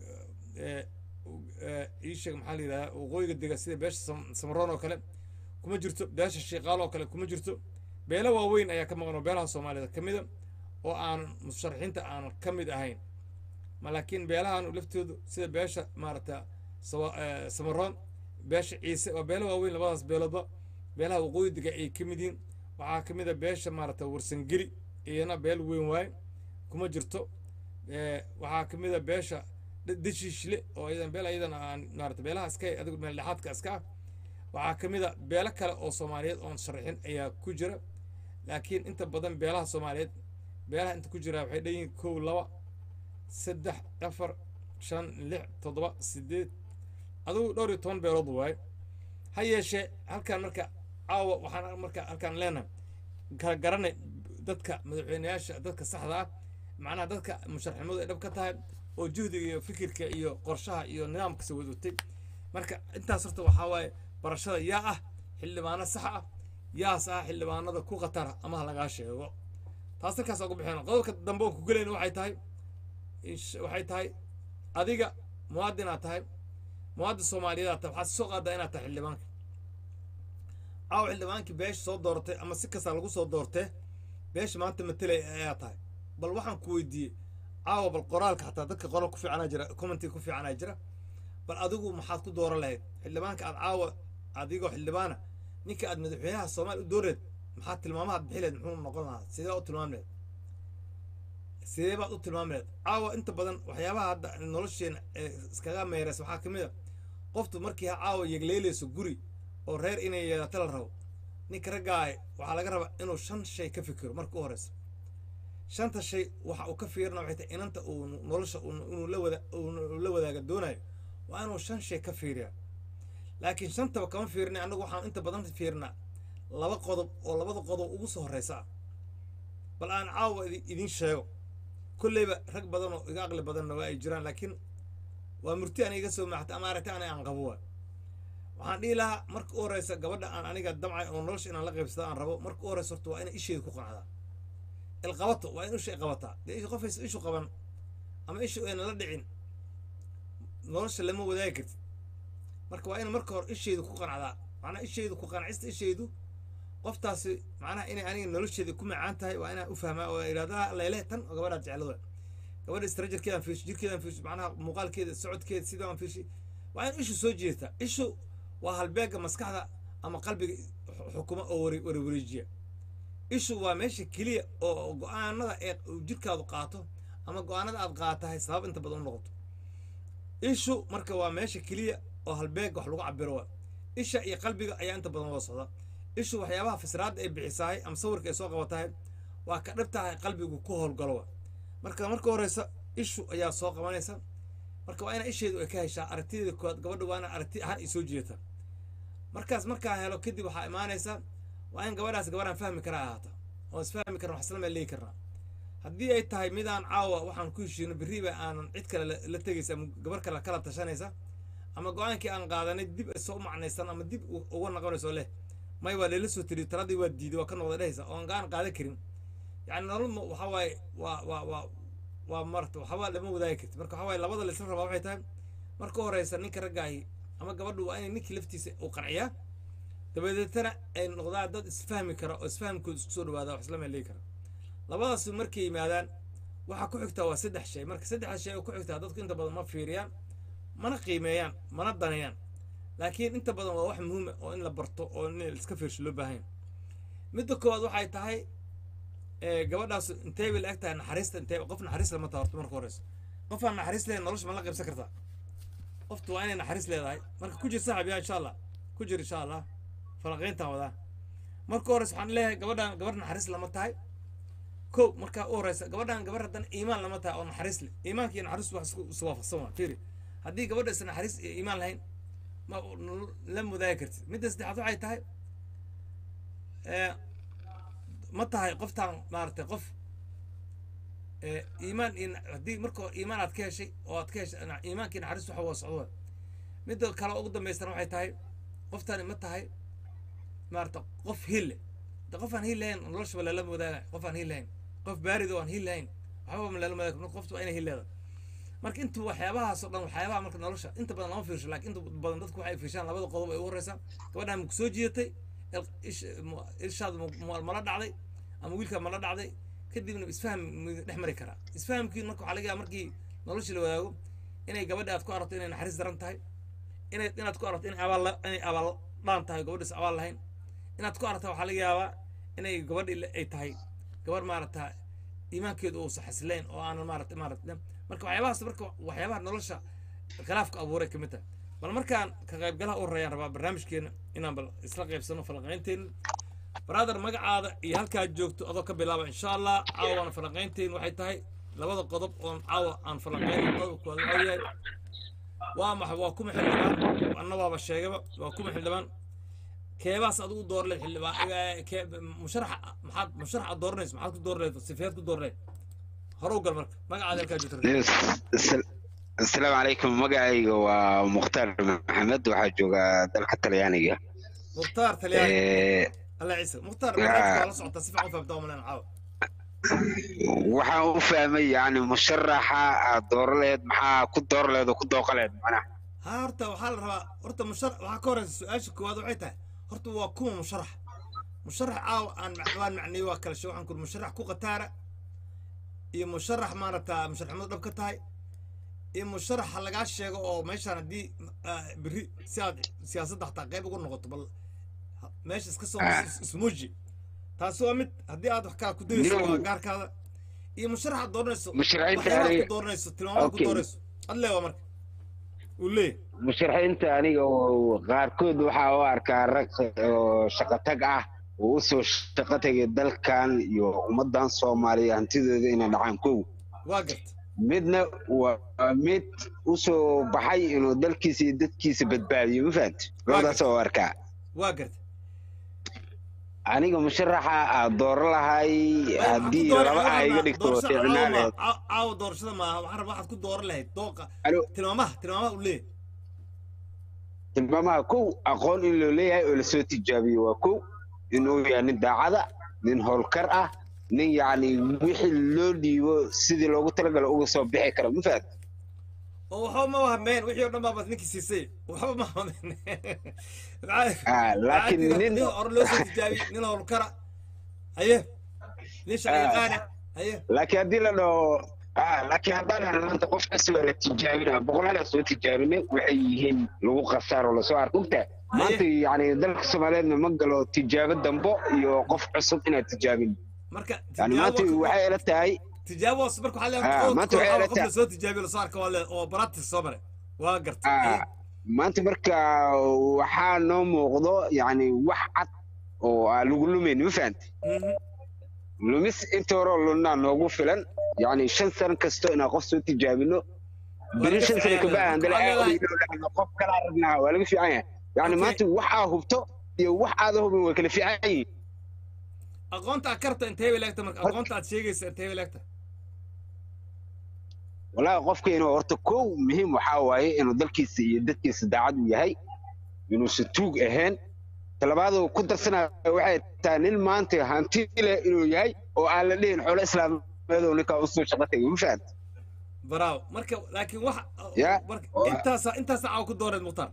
[SPEAKER 2] ii sheeg maxaa la yidhahdaa waqooyiga dega sida beesha Sam- samaroon oo kale kuma jirto beesha shiiqaal oo kale kuma jirto beelo waaweyn ayaa ka maqan oo beelaha soomaaliyeed ka mida oo aan musharaxiinta aan ka mid ahayn ma laakiin beelahan laftoodu sida beesha maarata sawa- eh, samaroon beesha ciise waa beelo waaweyn labadaas beeloodba beelaha waqooyi dega ay ka mid yihiin waxaa ka mid a beesha maarata warsangeli iyana beel weyn waaye kuma jirto Eh, waxaa ka mid a beesha d- deshiishle oo iyadan beel iyadan aan maarata beelaha iska adigu meel dhexaadka iska ah waxaa ka mid a beelo kale oo soomaaliyeed oon sharaxin ayaa ku jira laakiin inta badan beelaha soomaaliyeed beelaha inta ku jira waxay dhanyihiin kow laba saddex afar shan lix toddoba sideed adigu dhowr iyo toban beelood waaye ha yeeshee halkan marka caawa waxaan marka halkaan leenahay kala garanay dadka madaxweyneyaasha dadka saxda ah macnaha dadka musharaxnimadu ay dhab ka tahay oo juhdiga iyo fikirka iyo qorshaha iyo nidaamka soo wadatay marka intaas horta waxaa waaye barashada yaa ah xildhibaano sax ah yaas ah xildhibaanada ku khatara ama ha lagaa sheego taas halkaas ugu bixin qodobka dambe oo ku gelayna waxay tahay insh- waxay tahay adiga muwaadinaad tahay muwaadin soomaaliyeed tahay waxaad soo qaadaa inaad tahay xildhibaanka caawa xildhibaankii beesha soo dooratay ama si kasta lagu soo doortee beesha maanta matelay ayaa tahay bal waxaan ku weydiiyey caawa bal qoraalka xataa dadka qoral ku fiicanaa jira commentiga ku fiicanaa jira bal adigu maxaad ku dooran lahayd xildhibaanka aad caawa adigoo xildhibaana ninka aad madaxweynaha soomaaliya u dooreed maxaad tilmaamahaad bixi lahayd muxuu noqon lahaa sidee u tilmaami lahayd sidee baad u tilmaami lahayd caawa inta badan waxyaabaha hadda nolosheena ee iskaga meereysa waxaa ka mid a qoftu markii ha caawa yegleelayso guri oo reer inay yeelato la rabo ninka raggaay waxaa laga rabaa inuu shan shay ka fikiro marka u horeysa shanta shay waxa uu ka fiirina waxay tahay inanta uu nolosha uu- inuu la wada uu la wadaaga doonayo waa inuu shan shay ka fiiriyaa laakiin shantaba kama fiirinay annagu waxaan inta badan fiirnaa laba qodob oo labada qodob ugu soo horeysa ah bal aan caawa idi- idin sheego kolleyba rag badan oo iga aqli badanna waa ay jiraan laakiin waa murti aan iga soo maaxta ama aragti ana aan qabo waa waxaan dhihi lahaa marka u horeysa gabadha aan aniga damcay oo nolosha inaan la qaybsado aan rabo marka u horeysa horta waa inay isheeda ku qanacdaa ilqabato waa in isha ay qabataa dee isha qofaysa ishu qaban ama ishu ayna la dhicin nolosha lama wadaagi kartid marka waa in marka hore isheedu ku qanacdaa macnaha isheedu ku qanacista isheedu qoftaasi macnaha inay aniga nolosheeda ku macaan tahay waa inaan u fahmaa oo idhahdaa leele tan oo gabadhaad jeclada gabadha istarajarkeedaan fiirshi jirkeedaan fiirshi macnaha muuqaalkeeda socodkeeda sidaan aan fiirshi waa in ishu soo jeedtaa ishu waa halbeega maskaxda ama qalbiga xu- xukuma oo wari wari wareejiya ishu waa meesha keliya oo go-aanada ee uu jirkaadu qaato ama go-aanada aad qaatahay sabab inta badan u noqoto ishu marka waa meesha keliya oo halbeega wax lagu cabiro waa isha iyo qalbiga ayaa inta badan wada socda ishu waxyaabaha fasiraadda ay bixisahay ama sawirka ay soo qabatahay waa ka dhibtahay qalbigu ku howlgalo wa marka marka horeysa ishu ayaa soo qabanaysa marka waa ina isheedu ay ka heshaa aragtideeda koowaad gabadha waa ina aragti ahaan ay soo jeetaa markaas markaa helo kadib waxaa imaanaysa waa in gabadhaas gabadhaan fahmi kara ahaata oo isfahmi karna wax isla meel leegi karnaa haddii ay tahay midaan caawa waxaan ku heshiino berriba aanan cid kale la- la tegaysa ama gabar kale kala tashanaysa ama go-aankii aan qaadanay dib soo macnaysan ama dib u- uga noqonayso leh may waa lela soo tiri taladii waa diiday waa ka noqda dhehaysa oo aan go-aan qaadan karin yacni nolol ma- waxaa waaye waa waa waa waa marta waxba lama wadaagi karti marka waxaa waaye labada laisla rabaa waxay tahay marka horeysa ninka raggaahi ama gabadhu waa inay ninkii laftiisa uu qanciyaa dabadeetana ay noqdaan dad isfahmi kara oo isfahamkooda isku soo dhawaada wax isla meelegi kara labadaas markay yimaadaan waxaa ku xigtaa waa saddex shay marka saddexda shay oo ku xigtaa dadku inta badan ma fiiriyaan mana qiimeeyaan mana daneeyaan laakiin inta badan waa wax muhiima oo in la barto oo in la iska fiirsho loo baahan yahay midda koowaad waxay tahay ee, gabadhaas intee bay la eg tahay naxariista intee qof naxariis lama taha horta marka horeyso qof aan naxariis lahayn nolosha ma la qaybsan kartaa qoftu waa inay naxariis leedahay marka ku jir saaxib yaa insha allah ku jir insha allah falanqayntaan wadaa marka horeysa waxaan leeyahay gabadhaan gabar naxariis lama tahay ko markaa u horeysa gabadhaan gabar haddana iimaan lama tahay oo naxariis leh iimaanka iyo naxariis wax isku iswaafaqsan waa fiiri haddii gabadha is naxariis iyo iimaan lahayn ma nolol- la mudaagi kartid midda saddexaad waxay tahay ee, ma tahay qoftaan maaragtay qof ee, iimaan iyo na- haddii marka hore iimaan aad ka heshay oo aad ka heshay na- iimaankii naxariis waxa waa socdo waa midda kale oo ugu dambaysana waxay tahay qoftani ma tahay maarata qof hille de qof aan hiil lahayn noloshaba lala wadaaga qof aan hiil lahayn qof baarid oo aan hiil lahayn waxbaba ma lala wadaaga marka qoftu waa inay hiil leedahay marka inta waxyaabahaasoo dhan waxyaabaha marka nolosha inta badan lama fiirsho laakiin inta badan dadku waxay fiirshaan labada qodob ay ugu horeysa gabadhaan ma kusoo jiidatay il- ish- mu- irshaada mu- mu- mala dhacday ama wiilkaa mala dhacday kadibna isfaham mu dhex mari karaa isfahamkii marka waxaa laga yaaba markii nolosha la wadaago inay gabadha aad ku aragto inay naxariis daran tahay inay inaad ku aragto inay abaal la- inay abaal dhaan tahay gabadhaas abaal lahayn inaad ku aragta waxaa laga yaabaa inay gabadhi ay tahay gabar maarata iimaankeedu uusa xasilayn oo aanan maarata maarata marka waxyaabahaas marka waxyaabaha nolosha khilaafka abuuray kamid tahay bal markaan ka qaybgalaha u horreeyaan rabaa barnaamijkeena inaan bal isla qaybsano falanqaynteena brother magacaada iyo halkaad joogto adoo ka bilaaba insha allah caawana falanqaynteena waxay tahay labada qodob oon caawa aan falanqayn qodobkooda waxaa yahay waa maxay waa kuma xildhibaan anna waaba sheegaba waa kuma xildhibaan keebaas adigu doorleed xildhibaan eh, kee- musharaxa maxaad musharaxa dooranayso maxaad ku doorleed sifeed ku doorleed horuw gal marka magacaada halkaa joogto
[SPEAKER 3] Yes, asal- asalaamu calaykum magacayga waa mukhtaar maxamed waxaa joogaa dalka talyaaniga
[SPEAKER 2] mukhtaar talyaani
[SPEAKER 3] Eh,
[SPEAKER 2] alla ciise mukhtaar
[SPEAKER 3] Ya.
[SPEAKER 2] barnaamijka waa la socotaa si fiican u fahamtaa umaleen caawa
[SPEAKER 3] waxaan u fahmay yani musharaxa aad dooro laheed maxaa ku dooro laheed oo ku dooqa laheed macnaha
[SPEAKER 2] ha horta waxaa la rabaa horta mushar waxaa ka horeysa su-aasha koowaad waxay tahay horta waa kuma musharax musharax caawa aan ma- waan macniyey waa kala shay waxaan kuri musharax ku qataara iyo musharax maaragta musharaxnimadu dhab ka tahay iyo musharax ha lagaa sheego oo meeshaan haddii ah, berri si aad siyaasadda xataa qayb ugu noqoto bal ha- meesha iska soo
[SPEAKER 3] Ah.
[SPEAKER 2] is- ismuuji taasi waa mid haddii aad wax kaa ku dayeyso
[SPEAKER 3] Niyow.
[SPEAKER 2] waa gaarkaada iyo musharax aad dooranayso
[SPEAKER 3] musharaxiinta
[SPEAKER 2] waxyaabaha
[SPEAKER 3] aniga
[SPEAKER 2] ku dooranayso tilmaamaha ku
[SPEAKER 3] Okay.
[SPEAKER 2] dooranayso adlee waa marka uu leeyahy
[SPEAKER 3] musharaxiinta aniga oo qaarkood waxaa u arkaa rag oo shaqo tag ah oo usoo shaqo tagay dalkan iyo ummadan soomaaliya hantidooda inay dhacaan kow
[SPEAKER 2] waa garta
[SPEAKER 3] midna waa mid usoo baxay inuu dalkiisa iyo dadkiisa badbaadiyo ma fahamti labadaas oo arkaa
[SPEAKER 2] waa garta
[SPEAKER 3] aniga musharaxa aad dooro lahay haddii laba aa iga dhigto ficnaaneed
[SPEAKER 2] caawa doorashada maaha waxaan rabaa waxaad ku dooran lahayd dooqa
[SPEAKER 3] Alo.
[SPEAKER 2] tilmaamaha tilmaamaha uu leeyahay
[SPEAKER 3] tilmaamaha kow aqoon in loo leeyahay oo lasoo tijaabiyo waa kow inuu yahay nin daacada nin howlkar ah nin yacni wixii loo dhiibo sidii loogu talagalo uga soo bixi kara ma fahamti
[SPEAKER 2] oo waxba ma wahmeen wixii oo dhan baa baad ninkii siisay waxba ma wahmeen
[SPEAKER 3] Ah, laakiin nin
[SPEAKER 2] nin hore loo soo tijaabiy nin howlkara haye nin shaqayaqaana haye
[SPEAKER 3] laakiin haddii la dhaho ah, laakiin haddaan helo maanta qof kastoo la tijaabina boqolaal aan soo tijaabinay waxay yihiin lagu khasaar oo lasoo arko ogta maanta yacni dalka soomaaliyeedna ma galo tijaabo dambo iyo qof cusub inaad tijaabin
[SPEAKER 2] marka
[SPEAKER 3] yani maanta waxay ila tahay
[SPEAKER 2] tijaabo hoos marka waxaa
[SPEAKER 3] Ah,
[SPEAKER 2] leeyahay
[SPEAKER 3] maanta waxay ila
[SPEAKER 2] qof
[SPEAKER 3] tahay-
[SPEAKER 2] la soo tijaabiyo lasoo arka waa le oo practice soo maray waa garta
[SPEAKER 3] ah, maanta marka waxaa noo muuqdo yacni wax cad oo aan lagu lumayn ma fahamti
[SPEAKER 2] Mhm.
[SPEAKER 3] lumis inta horeo lunaa noogu filan yacni shan sano kasto inaan qof soo tijaabino beri
[SPEAKER 2] laga
[SPEAKER 3] shan sano
[SPEAKER 2] fiican
[SPEAKER 3] kabaa
[SPEAKER 2] yahay.
[SPEAKER 3] aan dala
[SPEAKER 2] Waxaa leedahay-
[SPEAKER 3] aadayno qof kalaa rabnaa waa laga fiican yahay yacni
[SPEAKER 2] Okay.
[SPEAKER 3] maanta wax aa hubto iyo wax aada hubin way kala fiican yihiin
[SPEAKER 2] aqoonta aad karta intee bay leegta marka aqoonta aad sheegaysa intee bay leegta
[SPEAKER 3] wallaahi qofka inuu horta kow muhiim waxaa waaye inuu dalkiisa iyo dadkiisa daacad u yahay inuusan tuug ahayn talabaaduu ku darsanayo waxay tahay nin maanta hanti leh inuu yahay oo aan la dhihin xoolo islaameed oo ninkaa usoo shaqo tagay ma fahamti
[SPEAKER 2] bravo marka laakiin wax
[SPEAKER 3] Ya.
[SPEAKER 2] marka intaasa intaasa caawa ku dooreed mukhtaar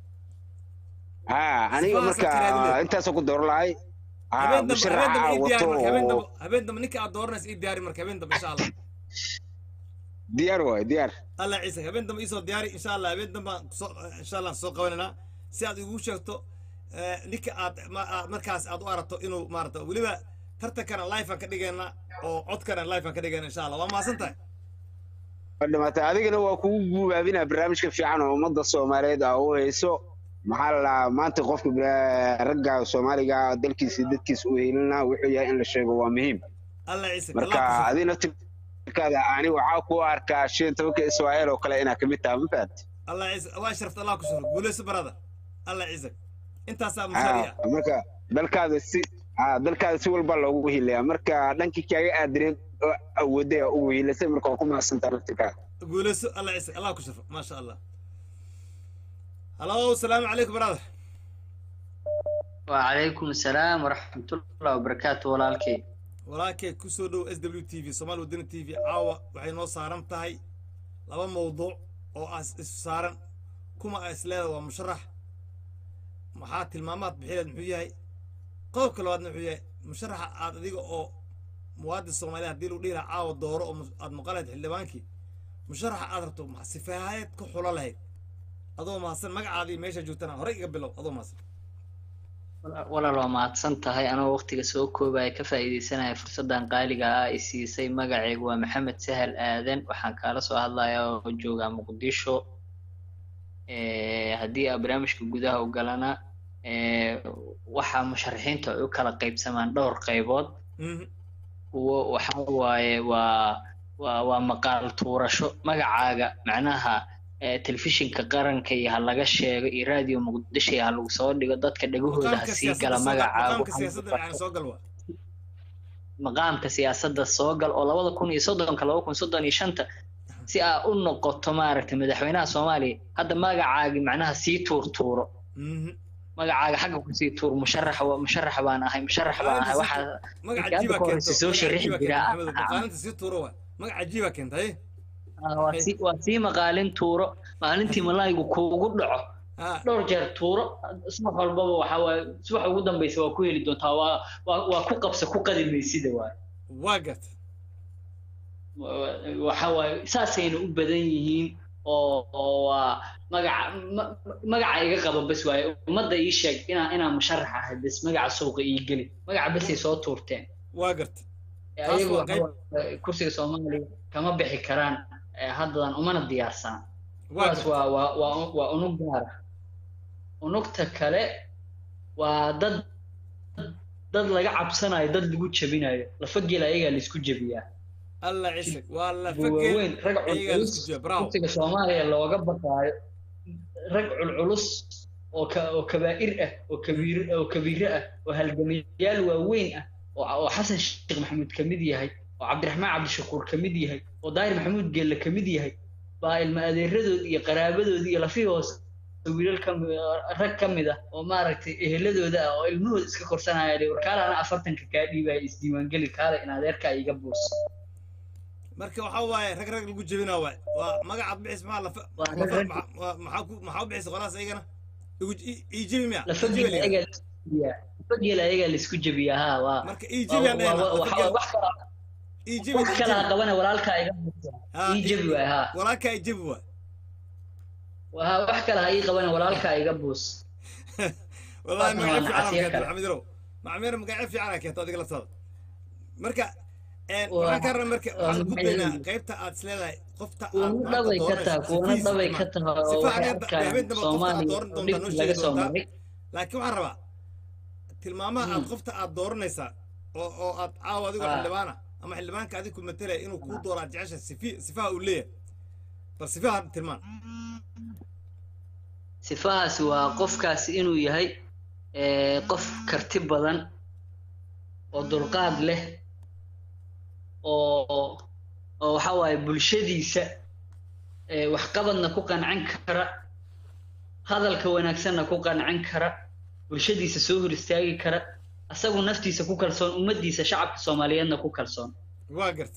[SPEAKER 3] haa aniga
[SPEAKER 2] Sifahaas
[SPEAKER 3] marka
[SPEAKER 2] aad tiraahdo.
[SPEAKER 3] intaasoo ku dooran lahay haa
[SPEAKER 2] habeen dambe habeen
[SPEAKER 3] musharaxa
[SPEAKER 2] dambe ii diyaari
[SPEAKER 3] wato
[SPEAKER 2] marka habeen
[SPEAKER 3] oo
[SPEAKER 2] dambe habeen dambe ninka aad dooranaysa ii diyaari marka habeen dambe insha allah
[SPEAKER 3] diyaar waaye diyaar
[SPEAKER 2] allah ciise habeen dambe iisoo diyaari insha allah habeen dambe aan kusoo insha allah soo qabanaynaa si aad igu sheegto eh, ninka aad ma- aad markaas aad u aragto inuu maarata weliba tartankana live aan ka dhigaynaa oo codkana live aan ka dhigayna insha allah waa mahadsan tahay
[SPEAKER 3] waa dhamaatay adigana waa kugu guubaabinaa barnaamijka fiican oo ummadda soomaaliyeed aa u hayso maxaa la dhahaa maanta qofka bila- ragga soomaaliga ah dalkiisa iyo dadkiisa u helinaa wuxuu yahay in la sheego waa muhiim
[SPEAKER 2] allah ciise
[SPEAKER 3] marka
[SPEAKER 2] allah ku
[SPEAKER 3] adina tirkaada ani waxaa ku arkaa shan tobanka israa'iil oo kale inaa kamid taha ma fahamti
[SPEAKER 2] allah ciise waa sharafta allah ku shukro guuleyso barada allah ciise intaasaa mushaariya
[SPEAKER 3] Ah, marka dalkaada si ah, dalkaada si walba loogu hilayaa marka dhankii kaaga aadineed oo awooday aa ugu hilasay marka waa ku mahadsantaa laftirkaada
[SPEAKER 2] guuleyso allah ciise allah ku shukro maasha allah halo salaamu calaykum brother
[SPEAKER 4] وعليكم السلام ورحمة الله وبركاته walaalkay
[SPEAKER 2] walaalkay kusoo dhow s w t v somaali wadani t v caawa waxay noo saaran tahay laba mawduuc oo as isu saaran kuma a isleeda waa musharax maxaa tilmaamaad bixileed muxuu yahay qodobka labaadna muxuu yahay musharaxa aad adiga oo muwaadin soomaaliya haddii lagu dhihi lahaa caawa dooro oo mus- aad maqan lahayd xildhibaankii musharaxa aad rabto ma- sifaahayeed ku xulo lahayd adoo mahadsan magacaadii meesha joogtana horey iga bilow adoo mahadsan
[SPEAKER 4] walaal waa mahadsan tahay anoo waqtiga soo koobaya ka faa'iidaysanaya fursaddan qaaliga ah ay siisay magacaygu waa maxamed sahal aadan waxaan kaala soo hadlayaa oo joogaa muqdisho Eh, haddii aa barnaamijka gudaha u galana eh, waxaa musharaxiinta ay u kala qaybsamaan dhowr qaybood
[SPEAKER 2] Mhm.
[SPEAKER 4] kuwo waxa waaye waa waa waa maqaal tuurasho magacaaga macnaha eh, telefishinka qaranka iyo ha laga sheego iyo raadiyo muqdisho iyo ha lagu soo dhigo dadka dhegahooda ha
[SPEAKER 2] maqaamka
[SPEAKER 4] sii
[SPEAKER 2] siyaasadda
[SPEAKER 4] gala
[SPEAKER 2] soo gal-
[SPEAKER 4] magacaagu
[SPEAKER 2] maqaamka siyaasadda yani soo gal waa
[SPEAKER 4] maqaamka siyaasadda soo gal oo labada kun iyo soddonka laba kun soddon iyo shanta si aa u noqoto maaragtay madaxweynaha soomaaliya hadda magacaagi macnaha sii tuurtuuro
[SPEAKER 2] Mhm.
[SPEAKER 4] magacaaga xagga kusii tuur musharax wa- musharax baan ahay musharax baan ahay waxaa
[SPEAKER 2] magac
[SPEAKER 4] Markii
[SPEAKER 2] cajiiba
[SPEAKER 4] hadda ka
[SPEAKER 2] keento
[SPEAKER 4] horeysa soo
[SPEAKER 2] magac
[SPEAKER 4] sharixi
[SPEAKER 2] cajiiba
[SPEAKER 4] jiraa.
[SPEAKER 2] keento maxamedow maqaalinta sii tuuro waay magac cajiiba keenta haye
[SPEAKER 4] ah, waa sii waa sii maqaalin tuuro maalintii malaaygu kuugu dhaco
[SPEAKER 2] ha
[SPEAKER 4] dhowr jeer tuuro subax walbaba waxa waaye subax ugu dambeysa waa ku heli doontaa waa waa waa ku qabsa ku qadi maysida waay
[SPEAKER 2] waa garta
[SPEAKER 4] waxa waaye saasayna u badan yihiin oo oo waa magaca ma- magaca iga qaba bas waaye ummadda ii sheeg inaa inaa musharax ahay bas magaca suuqa ii geli magaca basay soo tuurteen
[SPEAKER 2] waa garta
[SPEAKER 4] Ee,
[SPEAKER 2] Taas
[SPEAKER 4] ayagu
[SPEAKER 2] waa
[SPEAKER 4] waxa waaye kursiga soomaaliya kama bixi karaan ee, haddadan umana diyaarsan
[SPEAKER 2] waa
[SPEAKER 4] kuwaas
[SPEAKER 2] garta
[SPEAKER 4] waa waa waa waa unug gaar ah unugta kale waa dad dad laga cabsanayo dad lagu jebinayo lafa geel ayagaa laisku jebiyaa
[SPEAKER 2] alla cisig waa la
[SPEAKER 4] kuwa
[SPEAKER 2] fakeen
[SPEAKER 4] waaweyn rag
[SPEAKER 2] ayagaa la
[SPEAKER 4] culculus
[SPEAKER 2] isku jiya bravo
[SPEAKER 4] kursiga soomaaliya looga baqaayo rag culculus oo ka oo kabaa'ir ah oo kabiir oo kabiire ah oo halgamayaal waaweyn ah oo oo xasan sheekh maxamuud ka mid yahay oo cabdiraxmaan cabdishakuur ka mid yahay oo daahir maxamuud geelle ka mid yahay baa ilma adeeradood iyo qaraabadood iyo lafihii hoose wiilal ka mi- rag ka mid ah oo maaragtay eheladooda ah oo ilmahooda iska korsanaya dee warkaala ana afartanka kaa dhiibaya isdiiwaangeli kaala in adeerkaa iga buus
[SPEAKER 2] marka waxaa waaye rag rag lagu jebinaa waay waa magacaad bixis maxaa lafa
[SPEAKER 4] Waa rag
[SPEAKER 2] lafa-
[SPEAKER 4] rag-
[SPEAKER 2] maxaa- waa- maxaa ku maxaa u bixisa qolahaas ayagana igu ii- ii jebi miya
[SPEAKER 4] lafa
[SPEAKER 2] Ii jebi
[SPEAKER 4] geel
[SPEAKER 2] la yidhahdaa.
[SPEAKER 4] ayagaa laisku jebiyaa lafa geel ayagaa laisku jebiyaa ha waa
[SPEAKER 2] marka ii jebi aan
[SPEAKER 4] waa-
[SPEAKER 2] dhahaynaa
[SPEAKER 4] waa-
[SPEAKER 2] lafa
[SPEAKER 4] waa-
[SPEAKER 2] geel-
[SPEAKER 4] wax kala
[SPEAKER 2] ii jebi
[SPEAKER 4] wax
[SPEAKER 2] ii
[SPEAKER 4] kala ha
[SPEAKER 2] jebi
[SPEAKER 4] qabana walaalkaa iga buusa
[SPEAKER 2] Ha,
[SPEAKER 4] ii jebi waay ha
[SPEAKER 2] walaalkaa ii jebi waay
[SPEAKER 4] Waa- wax kale ha ii qabana walaalkaa iga buus
[SPEAKER 2] wallahi
[SPEAKER 4] Waa
[SPEAKER 2] magacyo fiican
[SPEAKER 4] nacasyo
[SPEAKER 2] keento
[SPEAKER 4] kale.
[SPEAKER 2] maxamed yarow macmeer magacyo fiican keento adiga laftaada marka een,
[SPEAKER 4] Waa-
[SPEAKER 2] waxaan ka rabaa marka
[SPEAKER 4] waa
[SPEAKER 2] waxaan ku daynaa
[SPEAKER 4] magacyo-
[SPEAKER 2] qaybta aad isleedahay qofta aad
[SPEAKER 4] kuwana
[SPEAKER 2] maanta
[SPEAKER 4] dhabay ka
[SPEAKER 2] dooranayso,
[SPEAKER 4] taha kuwana
[SPEAKER 2] sifiisa
[SPEAKER 4] dhabay
[SPEAKER 2] ma-
[SPEAKER 4] ka taha oo
[SPEAKER 2] sifa
[SPEAKER 4] waxay
[SPEAKER 2] aniga
[SPEAKER 4] arkaan
[SPEAKER 2] habeen dambe qofta aad
[SPEAKER 4] soomaaliya
[SPEAKER 2] dooran
[SPEAKER 4] oo
[SPEAKER 2] doontaa noo
[SPEAKER 4] dhibkii laga
[SPEAKER 2] sheegi
[SPEAKER 4] soo
[SPEAKER 2] doontaa
[SPEAKER 4] maray
[SPEAKER 2] laakiin waxaan rabaa tilmaamaha aad
[SPEAKER 4] Hmm.
[SPEAKER 2] qofta aad dooranaysaa oo oo aad caawa adigoo
[SPEAKER 4] Ah.
[SPEAKER 2] xildhibaana ama xildhibaanka adiga ku matalaya inuu kuu dooro aad jecesha sifi sifaha uu leeyahay bal sifaha tilmaan
[SPEAKER 4] sifahaasi waa qofkaasi inuu yahay ee, qof karti badan oo dulqaad leh oo oo waxa waaye bulshadiisa ee, waxqabadna ku qancin kara hadalka wanaagsanna ku qancin kara bulshadiisa soo hor istaagi kara asagu naftiisa ku kalsoon ummaddiisa shacabka soomaaliyeedna ku kalsoon
[SPEAKER 2] waa garta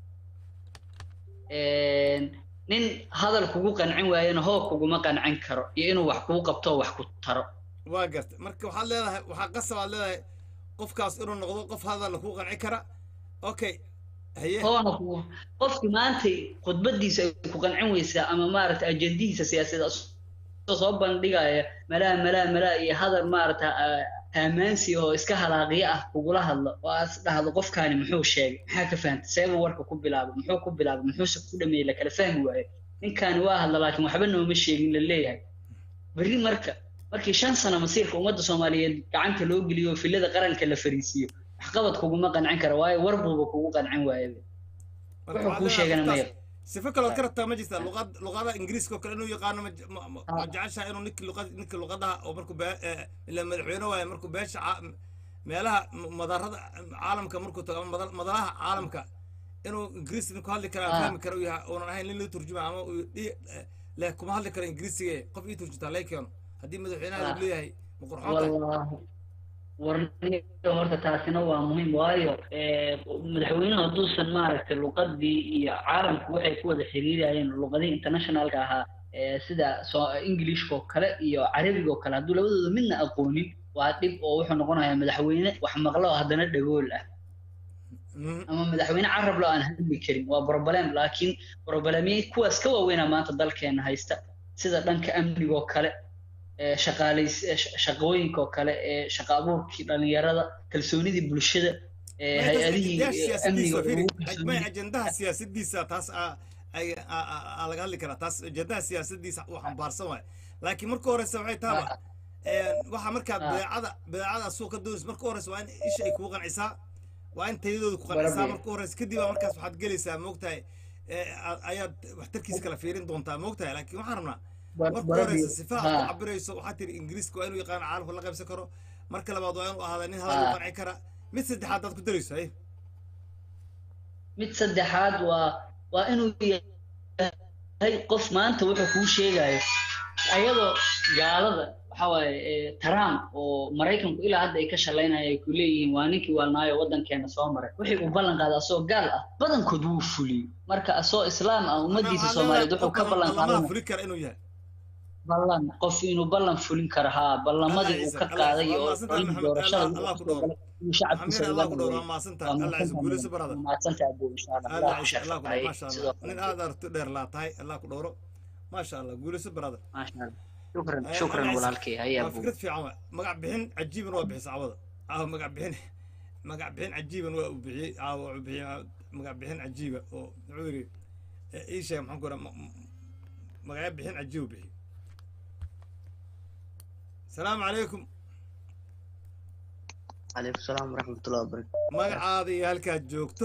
[SPEAKER 4] een, nin hadal kugu qancin waayana hoo kuguma qancin karo iyo inuu wax kuu qabto oo wax ku taro
[SPEAKER 2] waa garta marka waxaad leedahay waxaa qasab aad leedahay qofkaas inuu noqdo qof hadalla kuu qanci kara okay haye
[SPEAKER 4] hoona ku qofki maanta khudbadiisa ay ku qancin weysaa ama maaragta ajendihiisa siyaasadeed asoo soo bandhigaya malaa malaa malaa iyo hadal maaragta aamaansi oo iska halaaqiyo ah kugula hadlo oo aad dhahdo qofkaani muxuu sheegay maxaa ka fahantay seebuu warka ku bilaabay muxuu ku bilaabay muxuuse ku dhameeyey lakala fahmi waayo ninkaani waa hadla laakiin waxba nooma sheegin la leeyahay berri marka markii shan sano masiirka ummadda soomaaliyeed gacanta loo geliyo oo filada qaranka la fariisiiyo waxqabad kuguma qancin kara waayo war buuba kugu qancin waayo
[SPEAKER 2] Marka
[SPEAKER 4] wuxuu
[SPEAKER 2] waxaad
[SPEAKER 4] kuu
[SPEAKER 2] leedahay
[SPEAKER 4] sheegana
[SPEAKER 2] qofkaas
[SPEAKER 4] maya
[SPEAKER 2] sifo kaloo ka rabtaa ma jirta luqad luqada ingiriiska oo kale inuu yaqaano ma ma- ma- ma jeceshaha inuu ninki luqad ninki luqadaha oo markuu bee eh, ilaa madaxweyne waaye markuu beesha caa- meelaha m- madarada caalamka markuu tago ama madal- madalaha caalamka inuu ingiriisi ninku hadli kara
[SPEAKER 4] Ah.
[SPEAKER 2] fahmi kara uu yahay uunan ahayn nin la turjuma ama uu dhi- eh, leh kuma hadli karo ingiriisiga qof ii turjuntaa lay keeno haddii madaxweynaha
[SPEAKER 4] Ah.
[SPEAKER 2] uu leeyahay ma qurxoon tahay
[SPEAKER 4] wallaahi warniga horta taasina waa muhiim waayo eh, madaxweynuhu hadduusan maaragtay luqadii iyo caalamku waxay ku wada xiriirayeen luqadihii internationalka ahaa eh, sida so- englishka oo kale iyo carabiga oo kale hadduu labadooda midna aqoonin waa dhib oo wuxuu noqonayaa madaxweyne wax maqlo oo haddana dhagool ah
[SPEAKER 2] Mhm.
[SPEAKER 4] ama madaxweyne carab lo aan hadli karin waa problem laakiin problemye kuwaas ka waaweynaa maanta dalkeena haysta sida dhanka amniga oo kale ee shaqaalays ee sh- shaqooyinka oo kale ee shaqa abuurkii dhalinyarada kalsoonidii bulshada ee
[SPEAKER 2] Maya, taas
[SPEAKER 4] hay-adihii
[SPEAKER 2] ajendaha
[SPEAKER 4] ee, amniga
[SPEAKER 2] siyaasadiisa fiiri
[SPEAKER 4] ugu kalsoonida-
[SPEAKER 2] maya ajendaha siyaasadiisa taas aa ay aa- aa- aa laga hadli karaa taas ajendaha siyaasadiisa uu xambaarsan waayo laakiin marka horeysa waxay taaba waxa markaad
[SPEAKER 4] Ah.
[SPEAKER 2] beecada beecada suuqa doonaysa marka horeysa waa in isha ay kugu qancisaa waa in tayadooda ku qancisaa
[SPEAKER 4] Barabe.
[SPEAKER 2] marka horeysa kadib baa markaas waxaad gelaysaa moogtahay ee, a- ayaad waxtarkiisa kala fiirin doontaa moogtahay laakiin waxaan rabnaa
[SPEAKER 4] bar-
[SPEAKER 2] marka
[SPEAKER 4] barabi-
[SPEAKER 2] horeysa sifaha ku
[SPEAKER 4] ha,
[SPEAKER 2] cabirayso waxaad tiri ingiriiska waa inuu yaqaano caalamka la qaybsan karo marka labaad waa inuu ahaada nin hadal u
[SPEAKER 4] Ah.
[SPEAKER 2] qanci kara mid saddexaad aad ku darayso haye
[SPEAKER 4] mid saddexaad waa waa inuu yahay qof maanta wuxuu kuu sheegayo ayadoo gaalada waxa waaye eh, trump oo maraykanku ilaa hadda ay ka shalaynaya ay ku leeyihiin waa ninkii waalnaayo waddankeena soo maray wixii uu ballan qaaday asoo gaal ah badankood wuu fuliyey marka asoo islaam ah ummadiisa soomaaliyeed wuxuu ka ballan
[SPEAKER 2] lamaha
[SPEAKER 4] qaaday
[SPEAKER 2] fuli kara inuu yahay
[SPEAKER 4] ballan qof inuu ballan fulin karo haa ballamadii uu ka qaaday oo olin doorashada
[SPEAKER 2] Allah ku
[SPEAKER 4] uu kusoo galay inuu shacabkiisa
[SPEAKER 2] xamiir allah
[SPEAKER 4] uga
[SPEAKER 2] ku dhowr
[SPEAKER 4] dhaweeyo
[SPEAKER 2] waa mahadsantahay allah ciise guulayso barada
[SPEAKER 4] mahadsantahay abuu insha allah
[SPEAKER 2] allah
[SPEAKER 4] allah ku
[SPEAKER 2] ciise allah ku dhowr
[SPEAKER 4] sharfay
[SPEAKER 2] maasha
[SPEAKER 4] sidoo
[SPEAKER 2] allah nin aad aragti dheer laa tahay allah ku dhowro maasha allah guulayso barada
[SPEAKER 4] maasha allah shukran
[SPEAKER 2] Eh,
[SPEAKER 4] shukran
[SPEAKER 2] Allah ciise.
[SPEAKER 4] walaalkay haya
[SPEAKER 2] waa
[SPEAKER 4] abuu
[SPEAKER 2] fikrad fiican waa magac bixin cajiiban waa bixisa cawada caawa magac bixin magac bixin cajiiban waa uu bixiyey caawa wuxuu bixiyey magac bixin cajiiba oo muxuu yidhi eh, ii sheeg maxaan ku raha magacyo bixin cajiib uu bixiyey asalaamu calaykum
[SPEAKER 5] calaykum salaam waraxmatullahi wabarakatu
[SPEAKER 2] magacaada iyo halkaad joogto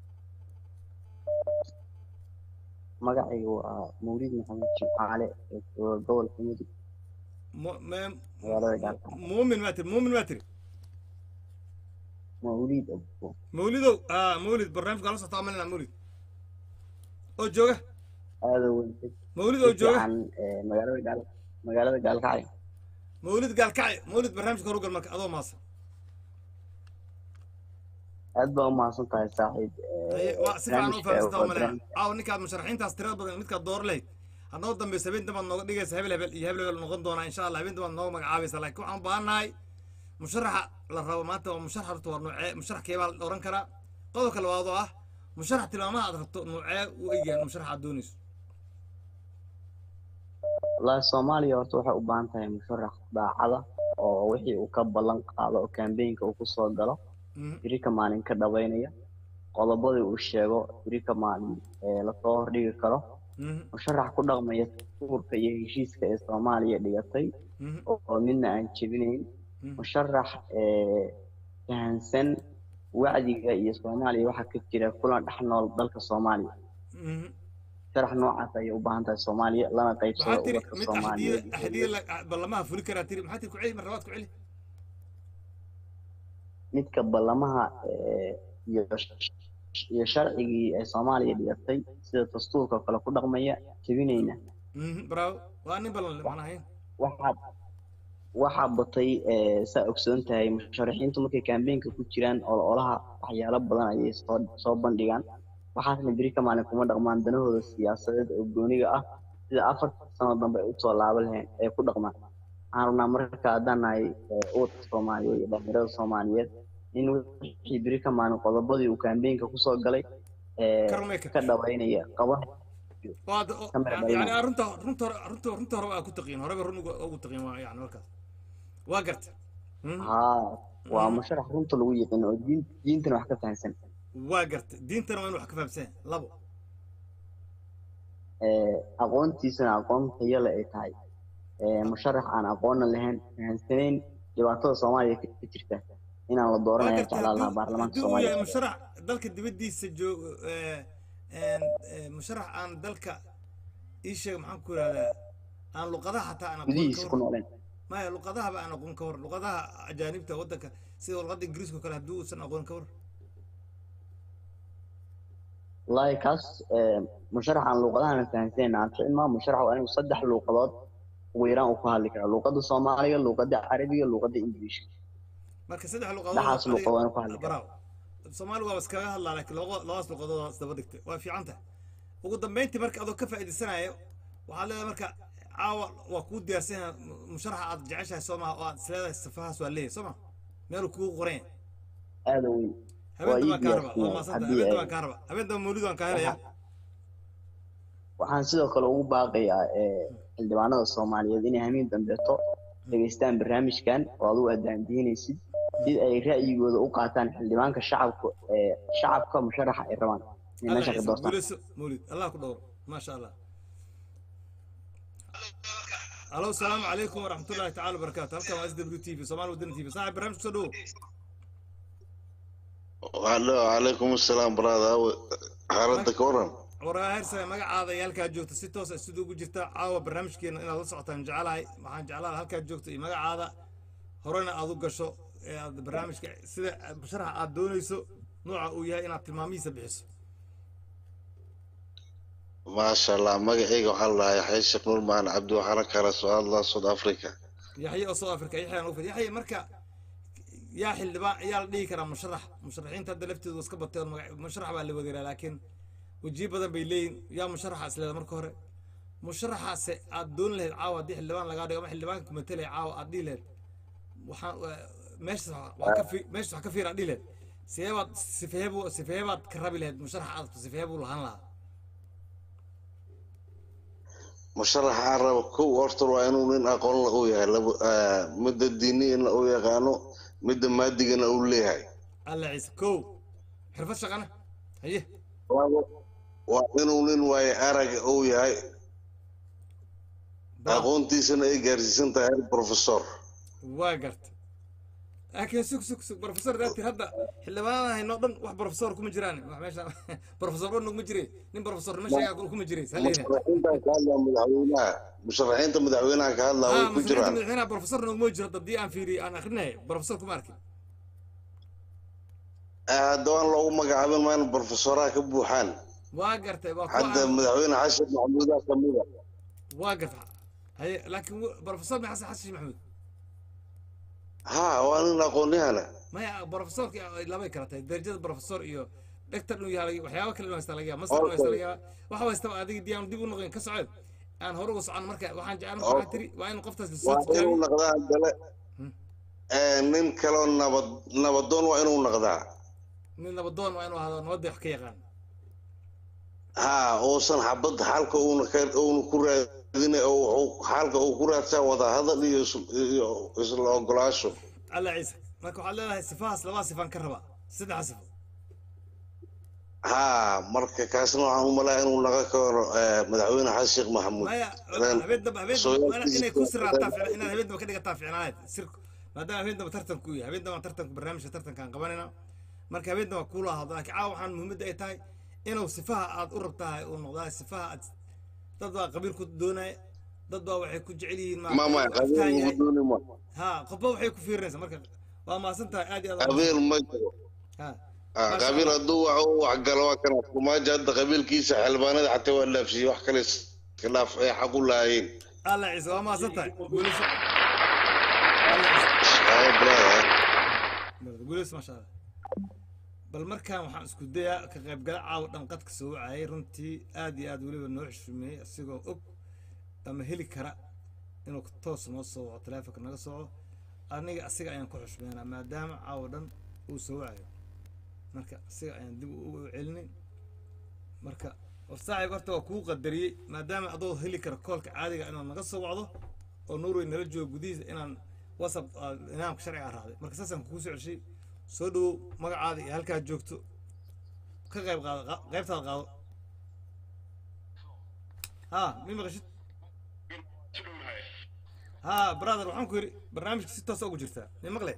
[SPEAKER 5] magacaygu waa mawlid maxamed jimcaale ee jooga gobolka mudug
[SPEAKER 2] Mu- me-
[SPEAKER 5] magaalada gaalkacyo
[SPEAKER 2] muumin maa tiri muumin maa tiri
[SPEAKER 5] mawlid abu
[SPEAKER 2] mawlidow ah mawlid barnaamijka la socota amalina mawlid oo jooga
[SPEAKER 5] aada weyn si
[SPEAKER 2] mawlid oo jooga
[SPEAKER 5] fiican ee, magaalada gaal magaalada gaalkacyo
[SPEAKER 2] mawlid gaalkacyo mawlid barnaamijka horugal marka adoo maasan
[SPEAKER 5] aad baa umahadsan tahay saaxiib ee,
[SPEAKER 2] Haye, waa si fiican u
[SPEAKER 5] barnaamijka
[SPEAKER 2] fahamsanta
[SPEAKER 5] waa
[SPEAKER 2] umalina
[SPEAKER 5] barnaamij-
[SPEAKER 2] caawa ninkaad musharaxiintaas tirada badan midkaad door lahayd hadnoo dambeysa habeen dambaad nooga dhigaysa hebel hebel iyo hebel hebel noqon doonaa insha allah habeen dambaad nooga magacaabaysa laakiin waxaan u baahannahay musharaxa la rabo maanta waa musharax horta waa nuucee musharax keebaa la oran karaa qodobka labaad oo ah musharax tilmaamaha aad rabto nuucee u egyahan musharax aad doonayso
[SPEAKER 5] wallaahi soomaaliya horta waxay u baahan tahay musharax daacada oo wixii uu ka ballan qaado oo kambeynka uu kusoo galo
[SPEAKER 2] Mhm,
[SPEAKER 5] biri ka maalin ka dhaweynaya qodobadii uu sheego biri ka maalin ee lasoo hordhigi karo
[SPEAKER 2] mhm,
[SPEAKER 5] musharax ku dhaqmaya dastuurka iyo heshiiska ee soomaaliya dhigatay
[SPEAKER 2] mhm,
[SPEAKER 5] oo midna aan jebinayn
[SPEAKER 2] mhm.
[SPEAKER 5] musharax ee fahansan wacdiga iyo soomaaliya waxaa ka jira kulan dhex nool dalka soomaaliya
[SPEAKER 2] Mhm.
[SPEAKER 5] musharax noocaas ayay u baahan tahay soomaaliya lana qaybsado
[SPEAKER 2] maxaa tiri
[SPEAKER 5] ubadka
[SPEAKER 2] mid
[SPEAKER 5] soomaaliyeed
[SPEAKER 2] axdiya axdiya la- ballamaha fuli karaa tiri maxaa tiri ku celi mar labaad ku celi
[SPEAKER 5] midka ballamaha ee, iyo iyo sharcigii ee soomaaliya dhigatay sida dastuurka oo kale ku dhaqmaya jebinayna
[SPEAKER 2] Mhm, bravo waa nin ballan le macna hayn
[SPEAKER 5] waxaa waxaa batay ee, saa ogsoon tahay musharaxiintu markay kambeynka ku jiraan ololaha waxyaalo badan ayay soo soo bandhigaan waxaasna beri ka maalin kuma dhaqmaan danahooda siyaasadeed oo gooniga ah sida afar sano dambe ay usoo laaba lahayn ay ku dhaqmaan waxaan rabnaa marka haddaan nahay ee, ubadka soomaaliyeed iyo dhalinyarada soomaaliyeed in wixii beri ka maalin qodobadii uu kambeynka kusoo galay ee,
[SPEAKER 2] Karmeka.
[SPEAKER 5] ka dhawaynaya qaban
[SPEAKER 2] waad o-
[SPEAKER 5] Camera
[SPEAKER 2] yani
[SPEAKER 5] dhalina.
[SPEAKER 2] runta runta hore runta runta hore waa ku taqiin horeba run ugu ugu taqiin waa yani markaas waa garta Mhm,
[SPEAKER 5] haa waa
[SPEAKER 2] Mhm.
[SPEAKER 5] musharax runta lagu yiqiin oo diin diintana wax ka fahansan
[SPEAKER 2] waa garta diintana waa in wax ka fahamsan labo
[SPEAKER 5] ee, aqoontiisana aqoon tayo leh ay tahay ee, musharax aan aqoonna lahayn fahansanayn dhibaatada soomaaliya ka ka jirta inaan la
[SPEAKER 2] waa
[SPEAKER 5] dooranaya
[SPEAKER 2] garta
[SPEAKER 5] jeclaan lahaa
[SPEAKER 2] hadduu
[SPEAKER 5] baarlamaanka
[SPEAKER 2] hadduu uu yahay
[SPEAKER 5] soomaaliya
[SPEAKER 2] musharax dalka dibaddiisa joogo ee, een, ee, musharax aan dalka ii sheeg maxaan ku ihahdaa aan luqadaha xataa aan aqoon ka
[SPEAKER 5] gudihiisa ku
[SPEAKER 2] war
[SPEAKER 5] nooleen
[SPEAKER 2] maya luqadahaba aan aqoon ka war luqadaha ajaanibta waddanka sida luqadda ingiriiska oo kale hadduu uusan aqoon ka war
[SPEAKER 5] wallaahi kaas ee, musharax aan luuqadahan fahansanayn aan ficin maa musharax waa inuu saddex luuqadood ugu yaraan uu ku hadli karo luuqadda soomaaliga luuqadda carabiga luuqadda ingiliishka
[SPEAKER 2] marka saddex luqadood
[SPEAKER 5] Dhaxaas
[SPEAKER 2] adiga-
[SPEAKER 5] luqadood aan ku hadli karaa.
[SPEAKER 2] bravo soomaali waa iskaga hadlaa laakiin laba labadaas luqadood waa isdaba dhigtay waa fiican tahay ugu dambeyntii marka adoo ka faa'iidaysanayo waxaad leedahay marka caawa waa kuu diyaarsan yahay mu- musharaxa aad jeceshahay soo maha oo aad isleedahay safahaas waa leeyahay soo ma meeluu kugu qoran yahay
[SPEAKER 5] aada weyn
[SPEAKER 2] habeen
[SPEAKER 5] Waa ii
[SPEAKER 2] dambaan kaa raba
[SPEAKER 5] diyaarsan
[SPEAKER 2] waa
[SPEAKER 5] yahay,
[SPEAKER 2] maasanta
[SPEAKER 5] haddii
[SPEAKER 2] habeen
[SPEAKER 5] ay-
[SPEAKER 2] dambaan kaa raba habeen damba mawlid waan kaa helayaa
[SPEAKER 5] waxaan sidoo kale ugu baaqayaa ee, xildhibaanada soomaaliyeed inay hamiin dambeeto dhegeystaan barnaamijkan oo adigu aad daandiinaysid si ay ra'yigooda u qaataan xildhibaanka shacabka ee shacabka musharaxa ay rabaan inay
[SPEAKER 2] alla
[SPEAKER 5] meesha ka
[SPEAKER 2] ciise
[SPEAKER 5] doortaan
[SPEAKER 2] guulayso mawlid allah ku dhowro maasha allah alo asalaamu calaykum waraxmatullaahi tacaala wabarakaatu halkan waa s w t v soomaali wadani t v saaxib barnaamij kusoo dhowo
[SPEAKER 6] Allo, calaykum asalaam brother xaaladda ka waran
[SPEAKER 2] waraa hersane magacaada iyo halkaad joogto si toos ah siduu ugu jirta caawa barnaamijkeena inaad la socotaan jecelahay waxaan jeclahay halkaad joogto iyo magacaada horena aad u gasho ee aad barnaamijka sida musharaxa aad doonayso nooca uu yahay inaad tilmaamihiisa bixiso
[SPEAKER 6] maasha allah magacayga waxaa la dhahaa yaxya sheekh nuur macalin cabdi waxaana kala soo hadlaa south africa
[SPEAKER 2] yaxye oo south africa yaxye aan ugu fid yaxye marka yaa xildhibaan yaa la dhihi karaa musharax musharaxiinta hadda laftoodu iska batay oo magac musharax baa la wadaraa laakiin wejiyo badan bay leeyihin yaa musharaxa isleeda marka hore musharaxaase aad doon lahayd caawa haddii xildhibaan lagaa dhigo ama xildhibaanka kumatelaya caawa aad dhihi lahayd waxaan meeshas wax ka fi meeshas wax ka fiir aad dhihi lahayd sidee baad sifehe buu sifehe baad ka rabi lahayd musharax aad sifehe buu lahaan lahaa
[SPEAKER 6] musharaxa aan rabo kow horta waa inuu nin aqoon la u yahay laba ah, midda diiniyana u yaqaano midda maadigana uu leeyahay
[SPEAKER 2] alla ciise kow xirfad shaqana haye
[SPEAKER 6] Waa- waa inuu nin waaye araga uu yahay
[SPEAKER 2] Bravo.
[SPEAKER 6] aqoontiisana ay gaarsiisan tahay heer professor
[SPEAKER 2] waa garta laakiin sug sug sug professor daatir hadda xildhibaanada haynoo dhan wax professor kuma jiraan wax meesha professor dhan kuma jire nin professor nima sheegaa kuma jire saleeyahay
[SPEAKER 6] musharaxiinta ka hadlaa madaxweynaha musharaxiinta madaxweynaha ka hadlaa way
[SPEAKER 2] ah
[SPEAKER 6] ku
[SPEAKER 2] muslimiinta
[SPEAKER 6] jiraan
[SPEAKER 2] madaxweynaha professor noguma jiro hadda haddii aan fiiriyo aan akrinay professor kuma arkin
[SPEAKER 6] Ah, hadda waan loogu magacaabin maa in professoraha ka buuxaan
[SPEAKER 2] waa gartay waa kuwa
[SPEAKER 6] hadda
[SPEAKER 2] aan-
[SPEAKER 6] madaxweyne xashan maxamuudaa kamida
[SPEAKER 2] waa garta haye laakiin w- professor ma xasan xasan maxamuud
[SPEAKER 6] ha waa nin aqoonyahana
[SPEAKER 2] maya professorki ay labay kala tahay darajada professor iyo dhegtar inuu yahay waxyaaba kale inuu haysta laga yaaba master inuu haysta laga yaaba waxa haystaba adiga dii aan dib u noqon ka socod aan hore uga socon marka waxaan jeclaan marka waxaa tiri waa in qoftaas lasoo
[SPEAKER 6] waa inuu
[SPEAKER 2] tijaabiyo
[SPEAKER 6] noqdaa dale
[SPEAKER 2] Hmm.
[SPEAKER 6] Eh, nin kaloo nabad nabadoon waa inuu noqdaa
[SPEAKER 2] nin nabadoon waa inuu ahaado nabadda wax ka yaqaan
[SPEAKER 6] ha uusan xabad xalka uuna ka uuna ku raadina oo wuxuu xalka uu ku raadsaa wada hadal iyo is- iyo isla ogolaasho
[SPEAKER 2] alla ciise marka waxaad leedahay sifahaas labaa sifaan ka rabaa saddexa sifo
[SPEAKER 6] ha marka kaasna waxaan u malaa inuu naga karo eh, madaxweyne xasan sheekh maxamuud
[SPEAKER 2] maya
[SPEAKER 6] Ilaan
[SPEAKER 2] habeen damba habeen
[SPEAKER 6] soo
[SPEAKER 2] damba inay- inay ku
[SPEAKER 6] yarkiisa-
[SPEAKER 2] siraataa fiican inaad habeen damba ka dhigataa fiicnaayad sirku maadaama habeen damba tartanku yahay habeen damba tartanku barnaamijka tartankaan qabanayna marka habeen damba kuula ahdo laakiin caawa waxaan muhiimadda ay tahay inuu sifaha aad u rabtahay uu noqdaa sifaha aad dad baa qabiil ku doonaya dad baa waxay ku jecel yihiin
[SPEAKER 6] ma ma
[SPEAKER 2] inuu aftaan
[SPEAKER 6] qabiil
[SPEAKER 2] yahay
[SPEAKER 6] mudooni ma
[SPEAKER 2] ha qofba waxay ku fiirinaysaa marka waa mahadsan tahay aad iyo aad waa
[SPEAKER 6] qabiil ma jiro
[SPEAKER 2] ha
[SPEAKER 6] Ah,
[SPEAKER 2] Masha
[SPEAKER 6] qabiil
[SPEAKER 2] Allah.
[SPEAKER 6] hadduu wax u waxgalo waa kana kumaaja hadda qabiilkiisa xildhibaanada xataa waa dhaafsiiyey wax kale iska dhaaf ay xaq u lahaayeen
[SPEAKER 2] alla ciise waa mahadsan tahay guulayso alla ciise
[SPEAKER 6] Ah, brother.
[SPEAKER 2] guulayso maasha allah bal markaan waxaan isku dayaa ka qaybgala caawa dhanqadka soo wacayay runtii aad iyo aad weliba noo xushmeeyey asigoo og ama heli kara inuu toos noo soo waco taleefonka naga sooco aniga asiga ayaan ku xushmeynaa maadaama caawa dhan uu soo wacayo marka asiga ayaan dib u u celinay marka war saaxiib horta waa kuu qadariyey maadaama adoo heli kara koolka caadiga inaad naga soo wacdo oo norway nala joogo gudihiisa inaan whatsapp ah, nidaamka sharciga raacday marka saasaan kugu soo celshay soo dhowow magacaada iyo halkaad joogto ka qayb qaado qa- qaybtaada qaado ha mi maqashid ha brother waxaan ku yidhi barnaamijka si toosa ugu jirtaa mi maqle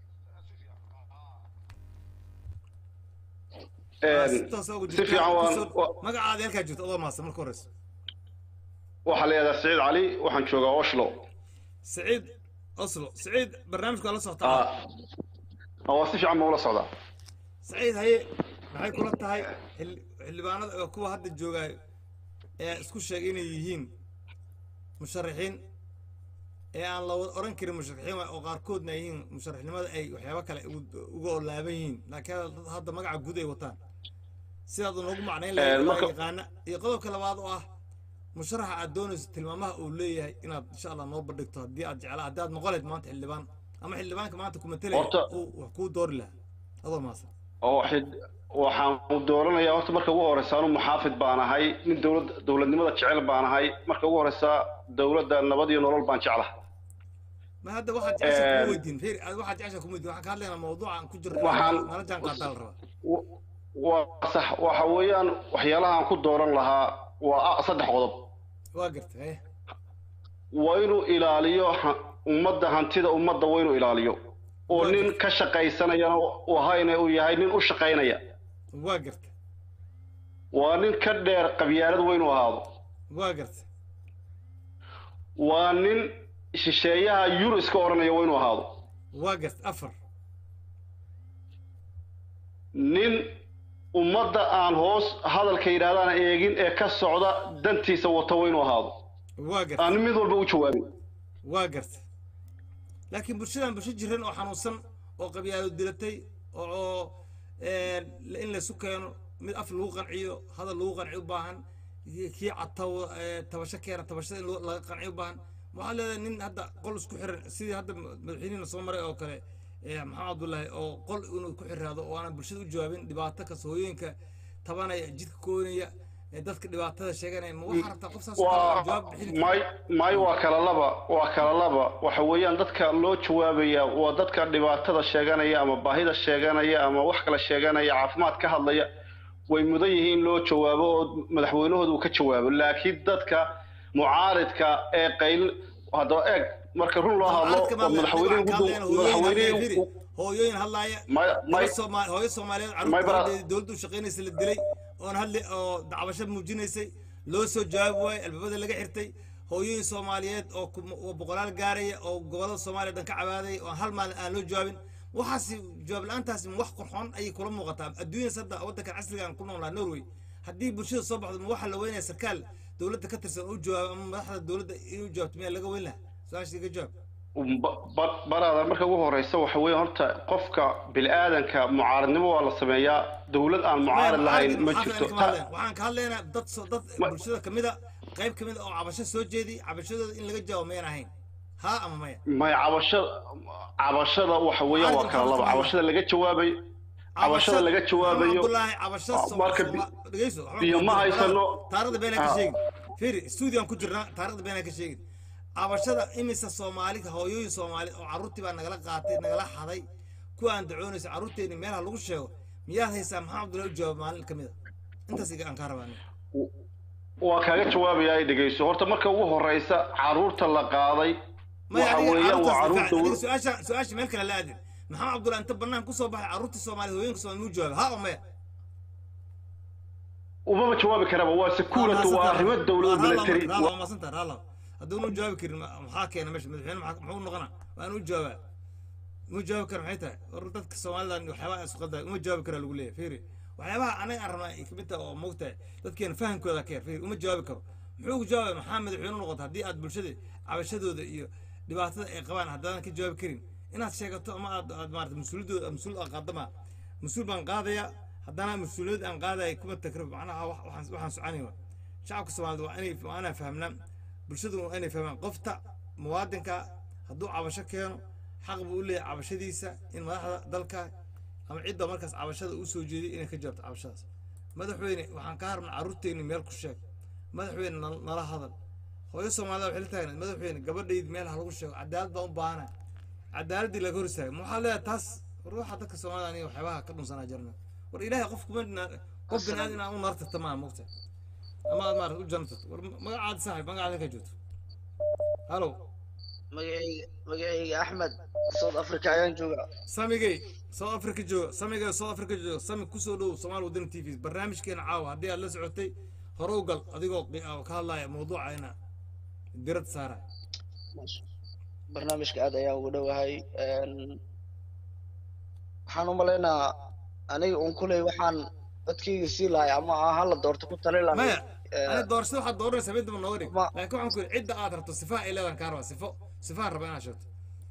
[SPEAKER 2] Ah, si toosa ugu
[SPEAKER 7] si
[SPEAKER 2] jirtaa
[SPEAKER 7] fiican waan
[SPEAKER 2] Kusoo-
[SPEAKER 7] wa-
[SPEAKER 2] magacaada iyo halkaad joogto adoo mahadsan marka horeysa
[SPEAKER 7] waxaa la yidhahdaa saciid cali waxaan joogaa oslo
[SPEAKER 2] سعيد اصله سعيد برنامجك الله صوت
[SPEAKER 7] Ah, waa si fiican baan ula socdaa
[SPEAKER 2] سعيد هي maxay kula tahay xil- xildhibaanada oo kuwa hadda joogaay ee isku sheegay inay yihiin musharaxiin ee aan la wada oran karin musharaxiin waay oo qaarkoodna ay yihiin musharaxnimada ay waxyaabo kale ugu- uga olaaban yihiin laakiin hadda- hadda magaca guud ay wataan sidaad noogu macnayn
[SPEAKER 7] Eh,
[SPEAKER 2] lahayd waa
[SPEAKER 7] marka-
[SPEAKER 2] yaqaana iyo qodobka labaad oo ah musharaxa aad doonayso tilmaamaha uu leeyahay inaad insha allah noo bandhigto haddii aad jeclaa haddii aad noqon lahayd maanta xildhibaan ama xildhibaanka maanta kuma telaya
[SPEAKER 7] Horta-
[SPEAKER 2] uu wax kuu doori lahaa adoo maasan
[SPEAKER 7] oo xid- waxaan dooranayaa horta marka ugu horeysa anu muxaafid baan ahay nin dowlad dowladnimada jecel baan ahay marka ugu horeysa dowladda nabad iyo nolol baan jeclaha
[SPEAKER 2] ma hadda waxaad jeceshaa kuma
[SPEAKER 7] Ehm,
[SPEAKER 2] weydiin reer aad waxaad jeceshaa kuma weydiin waxaan ka hadlaynaa mawduuca aan ku jirno
[SPEAKER 7] Waxaan-
[SPEAKER 2] nala jaan qaadaa la rabaa
[SPEAKER 7] W- waa sax waxa weeyaan waxyaalaha aan ku dooran lahaa waa ah, saddex qodob
[SPEAKER 2] waa gartay haye
[SPEAKER 7] waa inuu ilaaliyo ha- ummadda hantida ummadda waa inuu ilaaliyo oo
[SPEAKER 2] Waa
[SPEAKER 7] nin
[SPEAKER 2] gartay.
[SPEAKER 7] ka shaqaysanayana u ahayna uu yahay nin u shaqaynaya
[SPEAKER 2] waa gartay
[SPEAKER 7] waa nin ka dheer qabyaalad waa inuu ahaado
[SPEAKER 2] waa gartay
[SPEAKER 7] waa nin shisheeyaha yuro iska odhanaya waa inuu ahaado
[SPEAKER 2] waa gartay afar
[SPEAKER 7] nin ummadda aan hoos hadalka yidhaahdaan eegin ee ka socda dantiisa wata waa inuu ahaado
[SPEAKER 2] waa gartay
[SPEAKER 7] aan mid walba u jawaabin
[SPEAKER 2] waa gartay laakiin bulshadan bulsho jiran oo xanuunsan oo qabyaalo dilatay oo oo een, in laysu keeno mid af lagu qanciyo hadal lagu qanciyo u baahan kii cataw ee, tabasho keena tabashada in loo- laga qanciyo u baahan waxaa leedahay nin hadda qol isku xiran sidii hadda madaxweynihina soo maray oo kale ee, maxamed cabdullaahi oo qol inuu ku xiraado oo aanan bulshada u jawaabin dhibaato kasta hooyooyinka tabanaya jidka koonaya ee dadka dhibaatada sheeganaya ma waxaa rabtaa qof saas oo kale oo jawaab bixin kara?
[SPEAKER 7] may may waa kala laba waa kala laba waxa weeyaan dadka loo jawaabaya waa dadka dhibaatada sheeganaya ama baahida sheeganaya ama wax kala sheeganaya caafimaad ka hadlaya way mudan yihiin loo jawaabo oo madaxweynahooda uu ka jawaabo laakiin dadka mucaaridka ee qayl haddaba eeg marka run loo hadlo
[SPEAKER 2] Mucaaradka
[SPEAKER 7] oo
[SPEAKER 2] ma-
[SPEAKER 7] madaxweynuhu
[SPEAKER 2] waxaan ka hadlaynaa hooyooyin hadlaya,
[SPEAKER 7] madaxweynuhu
[SPEAKER 2] firi. hooyooyin hadlaaya
[SPEAKER 7] may may
[SPEAKER 2] Gabar Soomaali- hooyo soomaaliyeed
[SPEAKER 7] May bara-
[SPEAKER 2] carruurtooda dowladda u shaqaynaysa la dilay oon hadli oo dacwasho muujinaysay loo soo jawaabi waayey albaabada laga xirtay hooyooyin soomaaliyeed oo ku- oo boqolaal gaaraya oo gobolada soomaaliya dhan ka cabaadaya oo hal maalin aan loo jawaabin waxaasi jawaab la-aantaasi ma wax qurxoon ayay kula muuqataa adduunyada hadda waddankan casriga aan ku noolnaa norway haddii bulshada soo baxdo ma waxaa la weynaya sarkaal dowladda ka tirsan u jawaabo ama madaxda dowladda inuu jawaabto miyaa laga weyn lahaa su-aasha iga jawaab
[SPEAKER 7] Ba- ba- baraada marka ugu horeysa waxa weeye horta qofka bini-aadanka mucaaradnimo waa la sameeyaa dowlad aan mucaarad lahayn ma jirto Ta-
[SPEAKER 2] waxaan ka hadlaynaa dad soo dad
[SPEAKER 7] Ma-
[SPEAKER 2] bulshada kamida qayb kamida oo cabasho soo jeedi cabashadooda in laga jawaabo mayan ahayn haa ama maya
[SPEAKER 7] may cabashada cabashada waxa weeyaan waa kala laba cabashada laga jawaabay cabashada laga jawaabayo
[SPEAKER 2] abdullaahi cabasho
[SPEAKER 7] Ah, marka bi-
[SPEAKER 2] dhegeyso
[SPEAKER 7] biyo ma haysano.
[SPEAKER 2] taarikhda beenaa ka
[SPEAKER 7] Ah.
[SPEAKER 2] sheegin fiiri stuudiyan ku jirnaa taarikhda beenaa ka sheegin cabashada imisa soomaali hooyooyin soomaali oo carruurtii baa nagala qaatay nagala xaday kuwa aan dacoonaysa carruurteeni meelaha lagu sheego miyaad haysaa maxaa abdullahi u jawaab maalin kamida intaas iga aan kaa rabaa aniga.
[SPEAKER 7] waa kaaga jawaabaya ay dhegeyso horta marka ugu horeysa caruurta la qaaday
[SPEAKER 2] maya
[SPEAKER 7] waxa
[SPEAKER 2] adiga
[SPEAKER 7] weeyaan waa
[SPEAKER 2] carruurtaas
[SPEAKER 7] caruur
[SPEAKER 2] difaac adiga
[SPEAKER 7] dowlad
[SPEAKER 2] su-aasha su-aasha meel kale la aadin maxamed cabdullahi inta banaan kusoo baxay carruurtii soomaaliya hooyinka soomaali muu jawaabay haa oo maya
[SPEAKER 7] umama jawaabi karaba waa security waa arrimo dowlad military
[SPEAKER 2] raala maasanta raala hadduunu jawaabi karin ma- maxaa keena meesha madaxweyne maxaa- muxuu noqonaa waa inuu jawaabaa uma jawaabi kara maxay tahay war dadka soomaalidan waxyaabaha isku qadaa uma jawaabi karaa lagu leeyahay fiiri waxyaabaha anaga aan rabnaa ay kamid tahay oo moogtahay dadkeena fahamkooda ka yar fiiri uma jawaabi karo muxuu jawaabay maxaa madaxweyne noqota haddii aad bulshada cabashadooda iyo dhibaatada ay qabaan haddaadan ka jawaabi karin inaad sheegato ama aad aad maarata mas-uuliyadooda mas-uul aad qaadama mas-uul baan qaadayaa haddana mas-uuliyad aan qaadaya kuma takrib macnaha wax- waxaan waxaan soconaya shacabka soomaalida waa inay waa inaan fahamnaa bulshadu waa inay fahmaan qofta muwaadinka hadduu cabasho keeno xaq buu u leeyahay cabashadiisa in madaxda dalka ama cidda markaas cabashada u soo jeeday inay ka jawaabto cabashadaas madaxweyne waxaan ka harnaa carruurteenni meel ku sheeg madaxweyne nal- nala hadal hooyo soomaalida waxay la taagnayd madaxweyne gabadhayd meel ha lagu sheego cadaalad baan u baahana cadaaladdii laga hor istaaga ma waxaa leeyahay taas war waxaa dadka soomaalida aniga waxyaabaha ka dhunsanaa jirna war ilaahay qof kuma na- qof bini aadam inaan u naartata maaha mogta ama aad maarata u jannato war magacaada saaxib magacaada ka joogto halo
[SPEAKER 8] magacayga magacayga axmed south africa ayaan joogaa
[SPEAKER 2] samigay south africa jooga samigay south africa jooga sami kusoo dhow somaal wadani t v barnaamijkeena caawa haddii aad la socotay hore u gal adigoo qi- oo ka hadlaya mawduucayna dirad saara
[SPEAKER 8] barnaamijka aad ayaan ugu dhowahay Een, waxaan u malaynaa aniga un kuley waxaan codkayga sii lahay ama aan hala doorto ku tali lahay
[SPEAKER 2] maya
[SPEAKER 8] Ee,
[SPEAKER 2] ani doorashada waxaad dooranaysaa mid daba nooga dhig
[SPEAKER 8] Ma-
[SPEAKER 2] laakiin waxaan ku yidhi cidda aad rabto sifaha ay leedahan kaa rabaa sifo sifahan raba inaad sheegto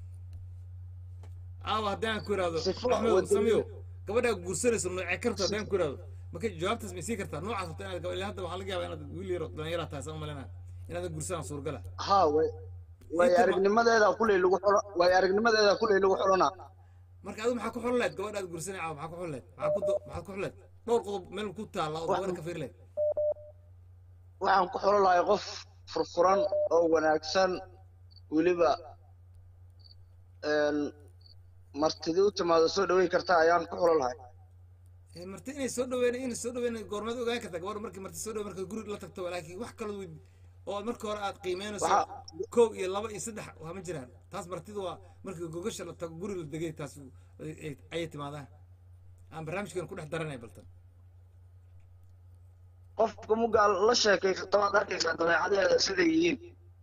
[SPEAKER 2] caawa haddii aan ku ihahdo
[SPEAKER 8] Sifo
[SPEAKER 2] axmed
[SPEAKER 8] wadani-
[SPEAKER 2] samiyo gabadhaa guursanayso noocee karto haddii aan ku ihahdo marka jawaabtaas ma sii kartaa noocaas rabto inaad gabadh ilaa hadda waxaa laga yaabaa inaad wiil yaro dhallinyaraa tahay saan u malaynaya inaadan guursanaa suurgala
[SPEAKER 8] ha way way
[SPEAKER 2] Inta ma-
[SPEAKER 8] aragnimadeeda kuley lagu xulo way aragnimadeeda kuley lagu xulana
[SPEAKER 2] marka adigu maxaa ku xulin lahayd gabadha aad guursanay caawa maxaa ku xulin lahayd maxaa ku do- maxaad ku xulin lahayd dhowr qodob meel ku taalla oo gabadha ka fiiri lahayd
[SPEAKER 8] waxaan ku xulo lahay qof furfuran oo wanaagsan weliba een, martidii u timaado soo dhaweyn karta ayaan ku xulo lahay
[SPEAKER 2] Eh, marti inay soo dhaweyn inay soo dhaweyn goormeed ogaan kartaa gabadha markii marti soo dhaweyn marka guri la tagto laakiin wax kala weyd oo aad marka hore aad qiimeynayso
[SPEAKER 8] Waxa-
[SPEAKER 2] kow iyo laba iyo saddex waa ma jiraan taas martida waa markii gogasha la tago guri la degay taas ay- ay- ayay timaadaan aan barnaamijkan ku dhex daranay baltan
[SPEAKER 8] qofka mugaa la sheekay karta waad arkaysaa dabeecadeeda siday yihiin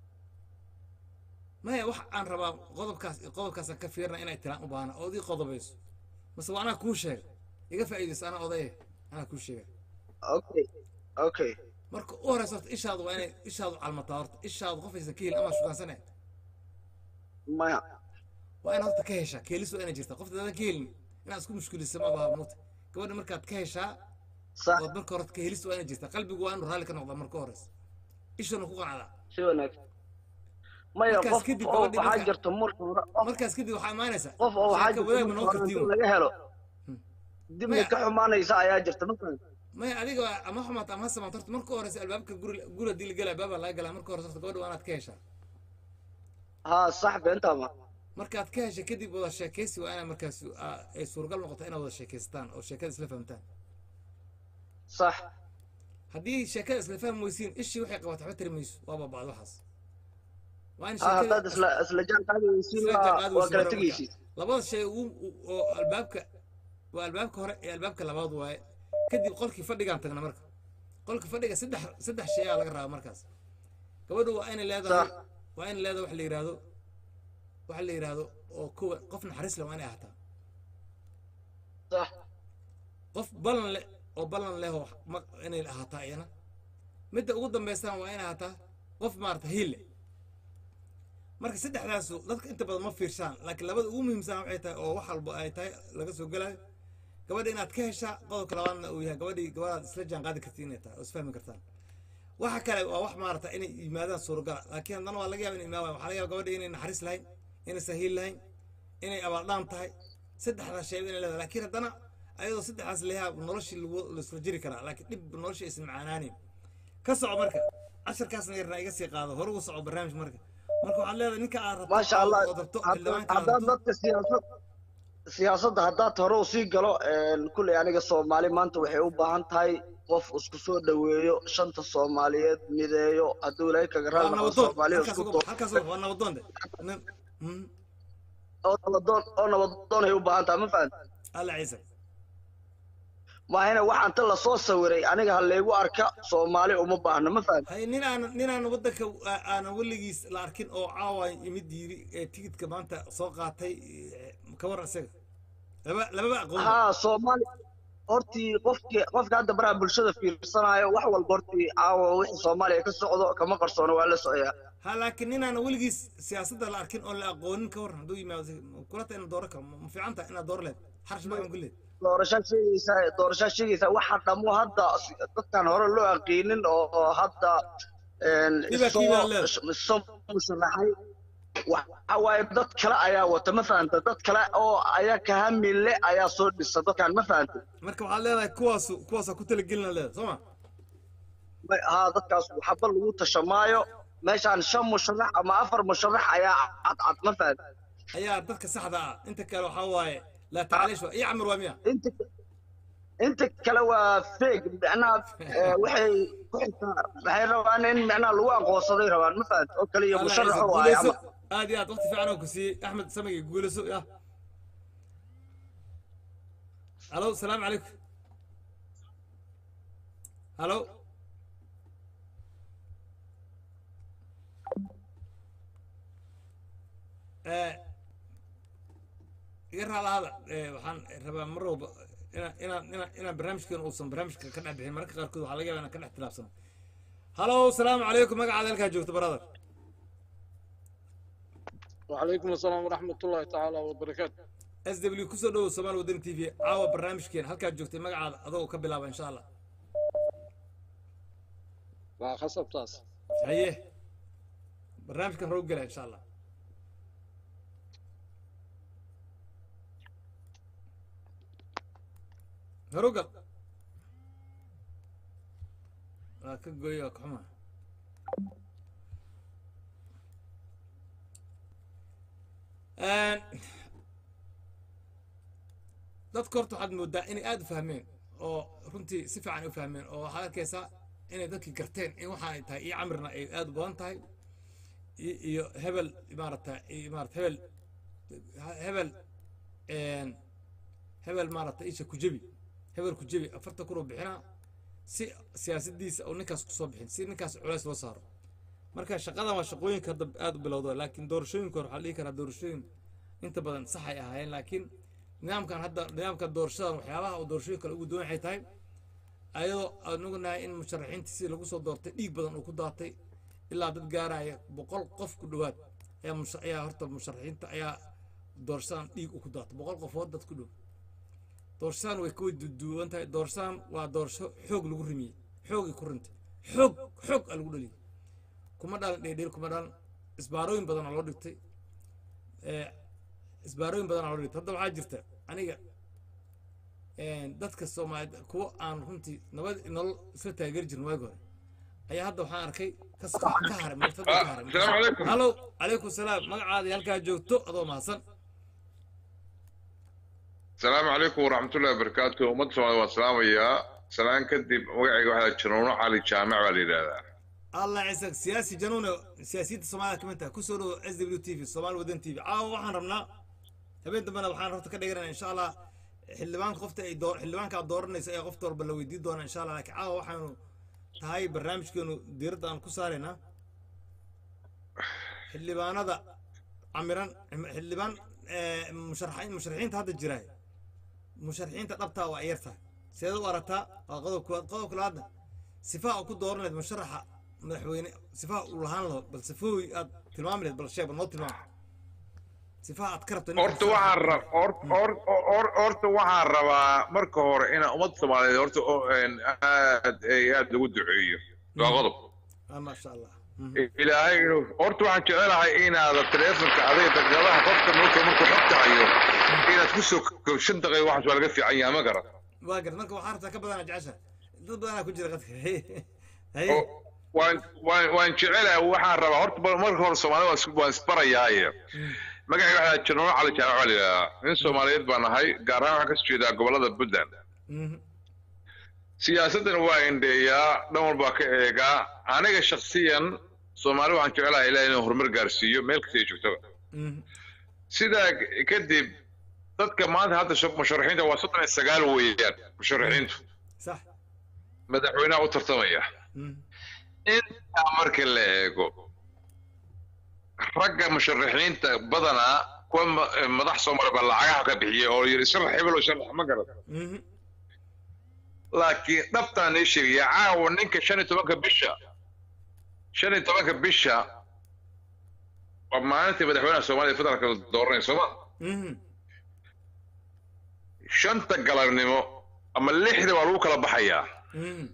[SPEAKER 2] maya wax aan rabaa qodobkaas iyo qodobkaasaan ka fiirna inay tiraan u baahna ood ii qodobayso mase waa anaa kuu sheega iga faa'iidayso anaa odaye anaa kuu sheega
[SPEAKER 8] okay okay
[SPEAKER 2] marka u horeysa horta ishaadu waa inay ishaadu calmataa horta ishaadu qof aysan ka helin amaa shukaansanaya
[SPEAKER 8] maya
[SPEAKER 2] waa in horta ka heshaa keelis waa inay jirtaa qofta daadan ka helin inaad isku mushkilisa ma baha mugta gabadha markaad ka heshaa
[SPEAKER 8] sax
[SPEAKER 2] ood marka hore ka helis waa inay jirtaa qalbigu waa inuu raalli ka noqdaa marka hores ishana ku qanacdaa
[SPEAKER 8] si wanaagsan maya
[SPEAKER 2] Markaas
[SPEAKER 8] qof
[SPEAKER 2] kadib
[SPEAKER 8] oo
[SPEAKER 2] gabadhii
[SPEAKER 8] waxaa
[SPEAKER 2] marka-
[SPEAKER 8] jirta marka hore qof
[SPEAKER 2] markaas kadib waxaa imaanaysaa
[SPEAKER 8] qof oo waxaa
[SPEAKER 2] sheeko
[SPEAKER 8] jirta
[SPEAKER 2] wadaag ma noo
[SPEAKER 8] marka hore
[SPEAKER 2] kartiin
[SPEAKER 8] inta laga helo
[SPEAKER 2] Hmm.
[SPEAKER 8] dibna
[SPEAKER 2] Maya-
[SPEAKER 8] ka xumaanaysa ayaa jirta ma fahamtay
[SPEAKER 2] maya adiga ama xumaata ama ha samaanto horta marka horeysa albaabka guri guri haddii la gelaa albaabaa laga galaa marka horeysa horta gabadha waa inaad ka heshaa
[SPEAKER 8] haa sax beentaa ma
[SPEAKER 2] markaad ka hesha kadib wada sheekaysi waa inaa markaas aa, ay suuragal noqoto inaad wada sheekaystaan oo sheekada isla fahamtaan
[SPEAKER 8] sax
[SPEAKER 2] haddii sheekada isla fahmi weysiin ishii waxay qabato waxba tiri mayso waa baabacdo waxaas waa in
[SPEAKER 8] haa haddaad isla isla jaan qaadi weysiin
[SPEAKER 2] isla
[SPEAKER 8] waa
[SPEAKER 2] jaanqaadi
[SPEAKER 8] waa
[SPEAKER 2] weyso
[SPEAKER 8] kala
[SPEAKER 2] marka.
[SPEAKER 8] tegaysid
[SPEAKER 2] labada shay ugu u- oo albaabka waa albaabka hore iyo albaabka labaad waaye kadib qolkii fadhigaan tagna marka qolka fadhiga saddex saddex shay aa laga rabaa markaas gabadhu waa inay leedahay
[SPEAKER 8] Sax.
[SPEAKER 2] waa inay leedahay wax la yidhaahdo waxa la yidhaahdo oo kuwa qof naxariis leh waa inay ahaataa
[SPEAKER 8] sax
[SPEAKER 2] qof ballan leh oo ballan leh oo ma- inay ahaataa iyana midda ugu dambaysana waa inay ahaataa qof maarata hiil leh marka saddexdaasu dadka inta badan ma fiirshaan laakiin labada ugu muhiimsan waxay tahay oo wax walba ay tahay laga soo gelayo gabadha inaad ka heshaa qodobka labaadna uu yahay gabadhii gabadhaad isla jaan qaadi kartiin inay tahay oo isfahmi kartaan waxa kale waa wax maarata inay yimaadaan suuragala laakiin haddana waa laga yaaba inay imaadaan waxaa laga yaaba gabadha inay naxariis lahayn inay sahiil lahayn inay abaaldhaan tahay saddexdaas shayba inay leedahay laakiin haddana ayadoo saddexdaas leeyaha noloshii lagu laisla jiri karaa laakiin dhib noloshii aysan macaanaanin ka soco marka casharkaasna yarna iga sii qaado hore ugu soco barnaamij marka marka waxaad leedahay ninka aad rabto
[SPEAKER 8] maasha allah
[SPEAKER 2] ood rabto
[SPEAKER 8] hadda-
[SPEAKER 2] xildhibaanka aad
[SPEAKER 8] haddaad
[SPEAKER 2] rabto
[SPEAKER 8] dadka siyaasad siyaasadda haddaad hore u sii galo een, kulley aniga soomaali maanta waxay u baahan tahay qof isku soo dhoweeyo shanta soomaaliyeed mideeyo hadduu ilaahay kaga
[SPEAKER 2] waa
[SPEAKER 8] raali noqdo
[SPEAKER 2] nabadoon
[SPEAKER 8] soomaaliya
[SPEAKER 2] halkaas
[SPEAKER 8] isku
[SPEAKER 2] uga
[SPEAKER 8] doo
[SPEAKER 2] halkaas uga waa nabadoon de nin mm,
[SPEAKER 8] oo nabadoon oo nabadoon ay u baahan tahay ma fahamta
[SPEAKER 2] alla ciise
[SPEAKER 8] maahina waxaan ta lasoo sawiray aniga ha laygu arka soomaali uma baahno ma fahamta
[SPEAKER 2] hay nin aan nin aan waddanka aa- aanan weligiis la arkin oo caawa imid yiri ee tigidka maanta soo qaatay ee, ka war isaga laba lababa aqoon
[SPEAKER 8] haa soomaali hortii qofkii qofka hadda baraha bulshada fiirsanayo wax walba hortii caawa wixii soomaaliya ka socdo kama qarsoono waa la socoyaa
[SPEAKER 2] ha laakiin nin aan weligiis siyaasadda la arkin oo la aqoonin ka waran hadduu yimaado kulata inaad dooro karo ma fiican tahay inaad dooro leed xarash baan ku leed
[SPEAKER 8] doorashaa sheegaysaa doorashaa sheegaysaa waxa dhamo hadda dadkan hore loo aqiinin oo hadda een,
[SPEAKER 2] Dhibaa
[SPEAKER 8] isoo
[SPEAKER 2] kiibaa leedahay.
[SPEAKER 8] isoo musharaxay waxa waaye dad kale ayaa wata ma fahanta dad kale oo ayaa kahamile ayaa soo dhisa dadkan ma fahanta
[SPEAKER 2] marka waxaad leedahay kuwaasu kuwaasaa ku talagelina leedahay soo ma
[SPEAKER 8] Ma- haa dadkaas waxba lagu tashamaayo meeshaan shan musharax ama afar musharax ayaa cadcad ma fahanta
[SPEAKER 2] ayaa dadka saxda ah inta kale waxaa waaye laa tacliish waa iyo camir waa miya
[SPEAKER 8] inta inta kale waa feeg macnaha eh, waxay ku xigtaa waxay rabaan in macnaha lagu aqoonsaday rabaan ma fahanta oo kale iyo
[SPEAKER 2] Alla
[SPEAKER 8] musharax
[SPEAKER 2] ciise,
[SPEAKER 8] oo ay
[SPEAKER 2] guulayso.
[SPEAKER 8] ama
[SPEAKER 2] aad iyo aad waqti fiican oo ku siiyey axmed samagi guulayso ya halo salaamu calaykum halo Eh, iga raalahada waxaan rabaa mar walba inaan inaan inaan inaan barnaamijkeena uusan barnaamijka ka dhex bixin mararka qaarkood waxaa laga yaabaa inaan ka dhex tilaabsano halo salaamu calaykum magacaada halkaa joogto brother
[SPEAKER 9] وعليكم السلام ورحمة الله تعالى وبركاته
[SPEAKER 2] s w kusoo dhowow somaal wadani t v caawa barnaamijkeena halkaad joogtay magacaada adoo ka bilaaba insha allah
[SPEAKER 9] وخصب تاس
[SPEAKER 2] haye barnaamijkan hore u gela insha allah hore u gal waa ka gooy waa ka xuma dadka horta waxaad moodaa inay aada u fahmeen oo runtii si fiican u fahmeen oo waxaad arkaysaa inay dadkii garteen in waxaanay tahay iyo camirna ay aada u badan tahay iyo iyo hebel maarata iyo maarata hebel hebel hebel maarata isha kujebi hebel kujebi afarta kunoo bixinaa si siyaasadiisa oo ninkaas kusoo bixin si ninkaas culays loo saaro marka shaqadan waa shaqooyinka hadda aada u bilowda laakiin doorashooyinka hore waxaa la dhihi karaa doorashooyin inta badan sax ay ahaayeen laakiin nidaamkan hadda nidaamka doorashadan waxyaabaha uu doorashooyin kale ugu duwan waxay tahay ayadoo aan ognahay in musharaxiinta si lagu soo doortay dhiig badan uu ku daatay ilaa dad gaaraya boqol qof ku dhowaad ayaa mush ayaa horta musharaxiinta ayaa doorshaan dhiig u ku daato boqol qofood dad ku dhow doorshaan way ka duduuban tahay doorshaan waa doorsho xoog lagu rimiyey xoogay ku rintay xoog xoog aa lagu dhaliyey kuma dhalan dheedheel kuma dhalan isbaarooyin badan aa loo dhigtay ee, isbaarooyin badan aa loo dhigtay hadda waxaa jirta aniga een, dadka soomaaliyed kuwa aan runtii nabad nolol isla taageeri jirin waagi hore ayaa hadda waxaan arkay kas ka haray martaba ka haray
[SPEAKER 10] السلام عليكم
[SPEAKER 2] halow calaykum salaam magacaada halkaa joogto adoo mahadsan
[SPEAKER 10] السلام عليكم ورحمة الله وبركاته ومد سمعنا والسلام يا سلام كدب وقعي واحد جنون علي جامع والي لا
[SPEAKER 2] allah ciisak siyaasi januune siyaasiyadda soomaalida ka mid tahay kusoo dhowo s w t v soomaali wadan t v caawa waxaan rabnaa habeen dambena waxaan rabta ka dhiganaa insha allah xildhibaanka qofta ay door xildhibaanka aad dooranaysa ee qofta walba la weydiin doona insha allah laakiin caawa waxaanu tahay barnaamijkeenu diiradda aan ku saaraynaa xildhibaanada camiran xildhibaan eh, musharaxiin musharaxiinta hadda jira musharaxiinta dhabtaa waa yar tahay seed u aragtaa waa qodob koowaad qodobka labaadna sifaa u ku dooranayd musharaxa madaxweyne sifaa uu lahaan laho bal sifooyi aad tilmaami lahayd bal sheeg bal noo tilmaam sifaa aad ka rabto ninka
[SPEAKER 10] horta waxaan rab hor- hor- hor- horta waxaan rabaa marka hore inaan ummadda soomaaliyeed horta oo, een, aad ay aad lagu duceeyo waa qodob
[SPEAKER 2] ah maasha allah
[SPEAKER 10] ilaahay inuu horta waxaan jecelahay inaad taleefonka adiga daqiiqadaha qofka marka markuu xogta hayo inaad ku soo ko- shan daqiiqo waxaas waa laga fiican yahay ma garan
[SPEAKER 2] waa garad marka waxaa rabtaa ka badana jecesha dad badanaa ku jira qadka haye
[SPEAKER 10] oo waan waan waan jecelahay waxaan rabaa horta bal marka hore soomaalida waan is- waan isbarayaaye magacay waxaa janoolo cali jaamac baa la yidhahdaa nin soomaaliyeed baan ahay gaar ahaan waxaan kasoo jeedaa gobolada puntland
[SPEAKER 2] Mhm.
[SPEAKER 10] siyaasaddan waa indheeyaa dhan walbaa ka eegaa aniga shaksiyan soomaali waxaan jecelahay ilaah inuu horumar gaarsiiyo meel kasta ay joogtaba
[SPEAKER 2] Mhm.
[SPEAKER 10] sidaa kadib dadka maanta hadda shab- musharaxiinta waa soddon iyo sagaal weeyaan musharaxiintu
[SPEAKER 2] sax
[SPEAKER 10] madaxweynaha u tartamaya
[SPEAKER 2] Mhm.
[SPEAKER 10] intaa marka la eego ragga musharaxiinta badanaa kuwa ma- eh, madax soomaali baa lacagaha ka bixiya oo yiri sharax hebel oo sharax ma garan
[SPEAKER 2] Mhm.
[SPEAKER 10] laakiin dhabtaan ii sheegaya caawa ninka shan iyo tobanka bisha shan iyo tobanka bisha waa maalintii madaxweynaha soomaaliya federaalka la dooranaya sooma
[SPEAKER 2] Mhm.
[SPEAKER 10] shanta galabnimo ama lixda waa lagu kala baxayaa
[SPEAKER 2] Mhm.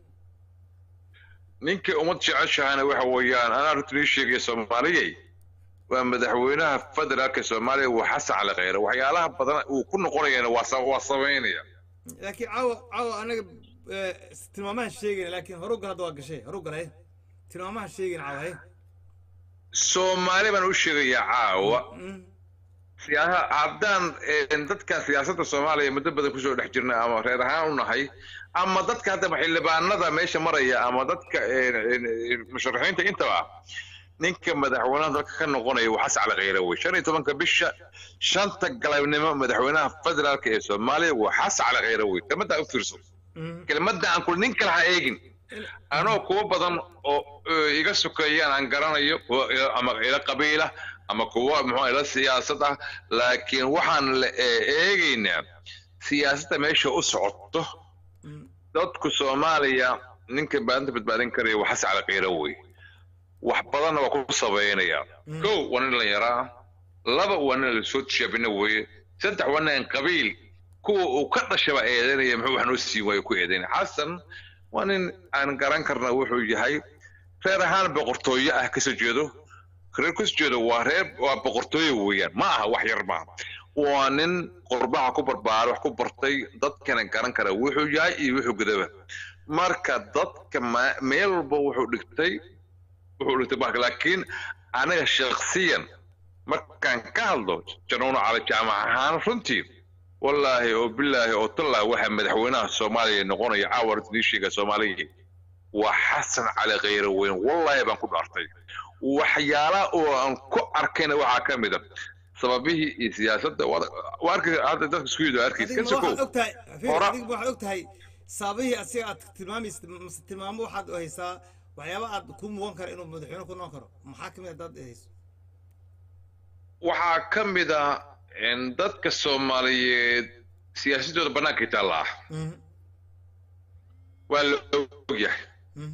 [SPEAKER 10] ninka ummad jeceshahana waxa weeyaan anaa runtii ii sheegaya soomaaliyey waa madaxweynaha federaalka soomaaliya waa xasan cali khayre waxyaalaha badan uu ku noqonayana waa sa- waa samaynaya
[SPEAKER 2] laakiin caawa caawa anaga eh, tilmaamahan sheegayna laakiin horu gal hadda waa gashay horu gal haye tilmaamahan sheegayna caawa haye
[SPEAKER 10] soomaali baan u sheegayaa caawa
[SPEAKER 2] Mhm.
[SPEAKER 10] siyaasa haddaan een, dadkan siyaasadda soomaaliya muddo badan kusoo dhex jirna ama reer ahaan u nahay ama dadka haddaba xildhibaanada meesha maraya ama dadka een, een, een, musharaxiinta intaba ninka madaxweynaha dalka ka noqonaya waa xasan cali khayre wey shan iyo tobanka bisha shanta galabnimo madaxweynaha federaalka ee soomaaliya waa xasan cali khayre wey kelmaddaa u fiirso
[SPEAKER 2] Mhm.
[SPEAKER 10] kelmadda aan kul nin kale ha eegin anoo kuwa badan oo eh, iga sokeeyaan aan garanayo kuwa ila- ama ila qabiila ama kuwa muxuu ila siyaasad ah laakiin waxaan la ee- eegaynaa siyaasadda meesha u socoto
[SPEAKER 2] Mhm.
[SPEAKER 10] dadku soomaaliya ninka baadinta badbaadin karaya waa xasan cali khayre wey wax badanna waa ku sabaynaya
[SPEAKER 2] Mhm.
[SPEAKER 10] kow waa nin dhalinyaro ah laba waa nin lasoo tijaabina weeye saddex waa nin qabiil kuwa uu ka dhashaba eedanaya muxuu wax noo siin waayo ku eedanaya xasan waa nin aan garan karna wuxuu yahay reer ahaan boqortooyo ah kasoo jeedo reer kasoo jeedo waa reer waa boqortooyo weeyaan ma aha wax yar maaha waa nin qurbaha ku barbaaray wax ku bartay dadkana garan kara wuxuu yahay iyo wuxuu gudaba marka dadka ma- meel walba wuxuu dhigtay wuxuu dhigtay bahalka laakiin aniga shaksiyan markaan ka hadlo januuno cali jaamac ahaan runtii wallaahi oo bilaahi oo tallaahi waxaa madaxweynaha soomaaliya noqonaya caawa runtii sheega soomaaliya waa xasan cali khayre weyn wallaahi baan ku dhaartay waxyaalaha oo aan ku arkayna waxaa ka mid a sababihii iyo siyaasadda waa- waa arkay hadda dadka isku yidhi arkaysa
[SPEAKER 2] adigma
[SPEAKER 10] ka sokow
[SPEAKER 2] waxaad ogtahay fiir,
[SPEAKER 10] Hora-
[SPEAKER 2] adigma waxaad ogtahay saabihii asiga aad tilmaamaysa mase tilmaamo waxaad haysaa waxyaaba aad ku mugan kara inuu madaxweyne ku noqon karo maxaa kamid haddaad hayso
[SPEAKER 10] waxaa ka mid ah in dadka soomaaliyeed siyaasadooda bannaankay taalla ah
[SPEAKER 2] Mhm.
[SPEAKER 10] waa la ogyahay
[SPEAKER 2] Mhm.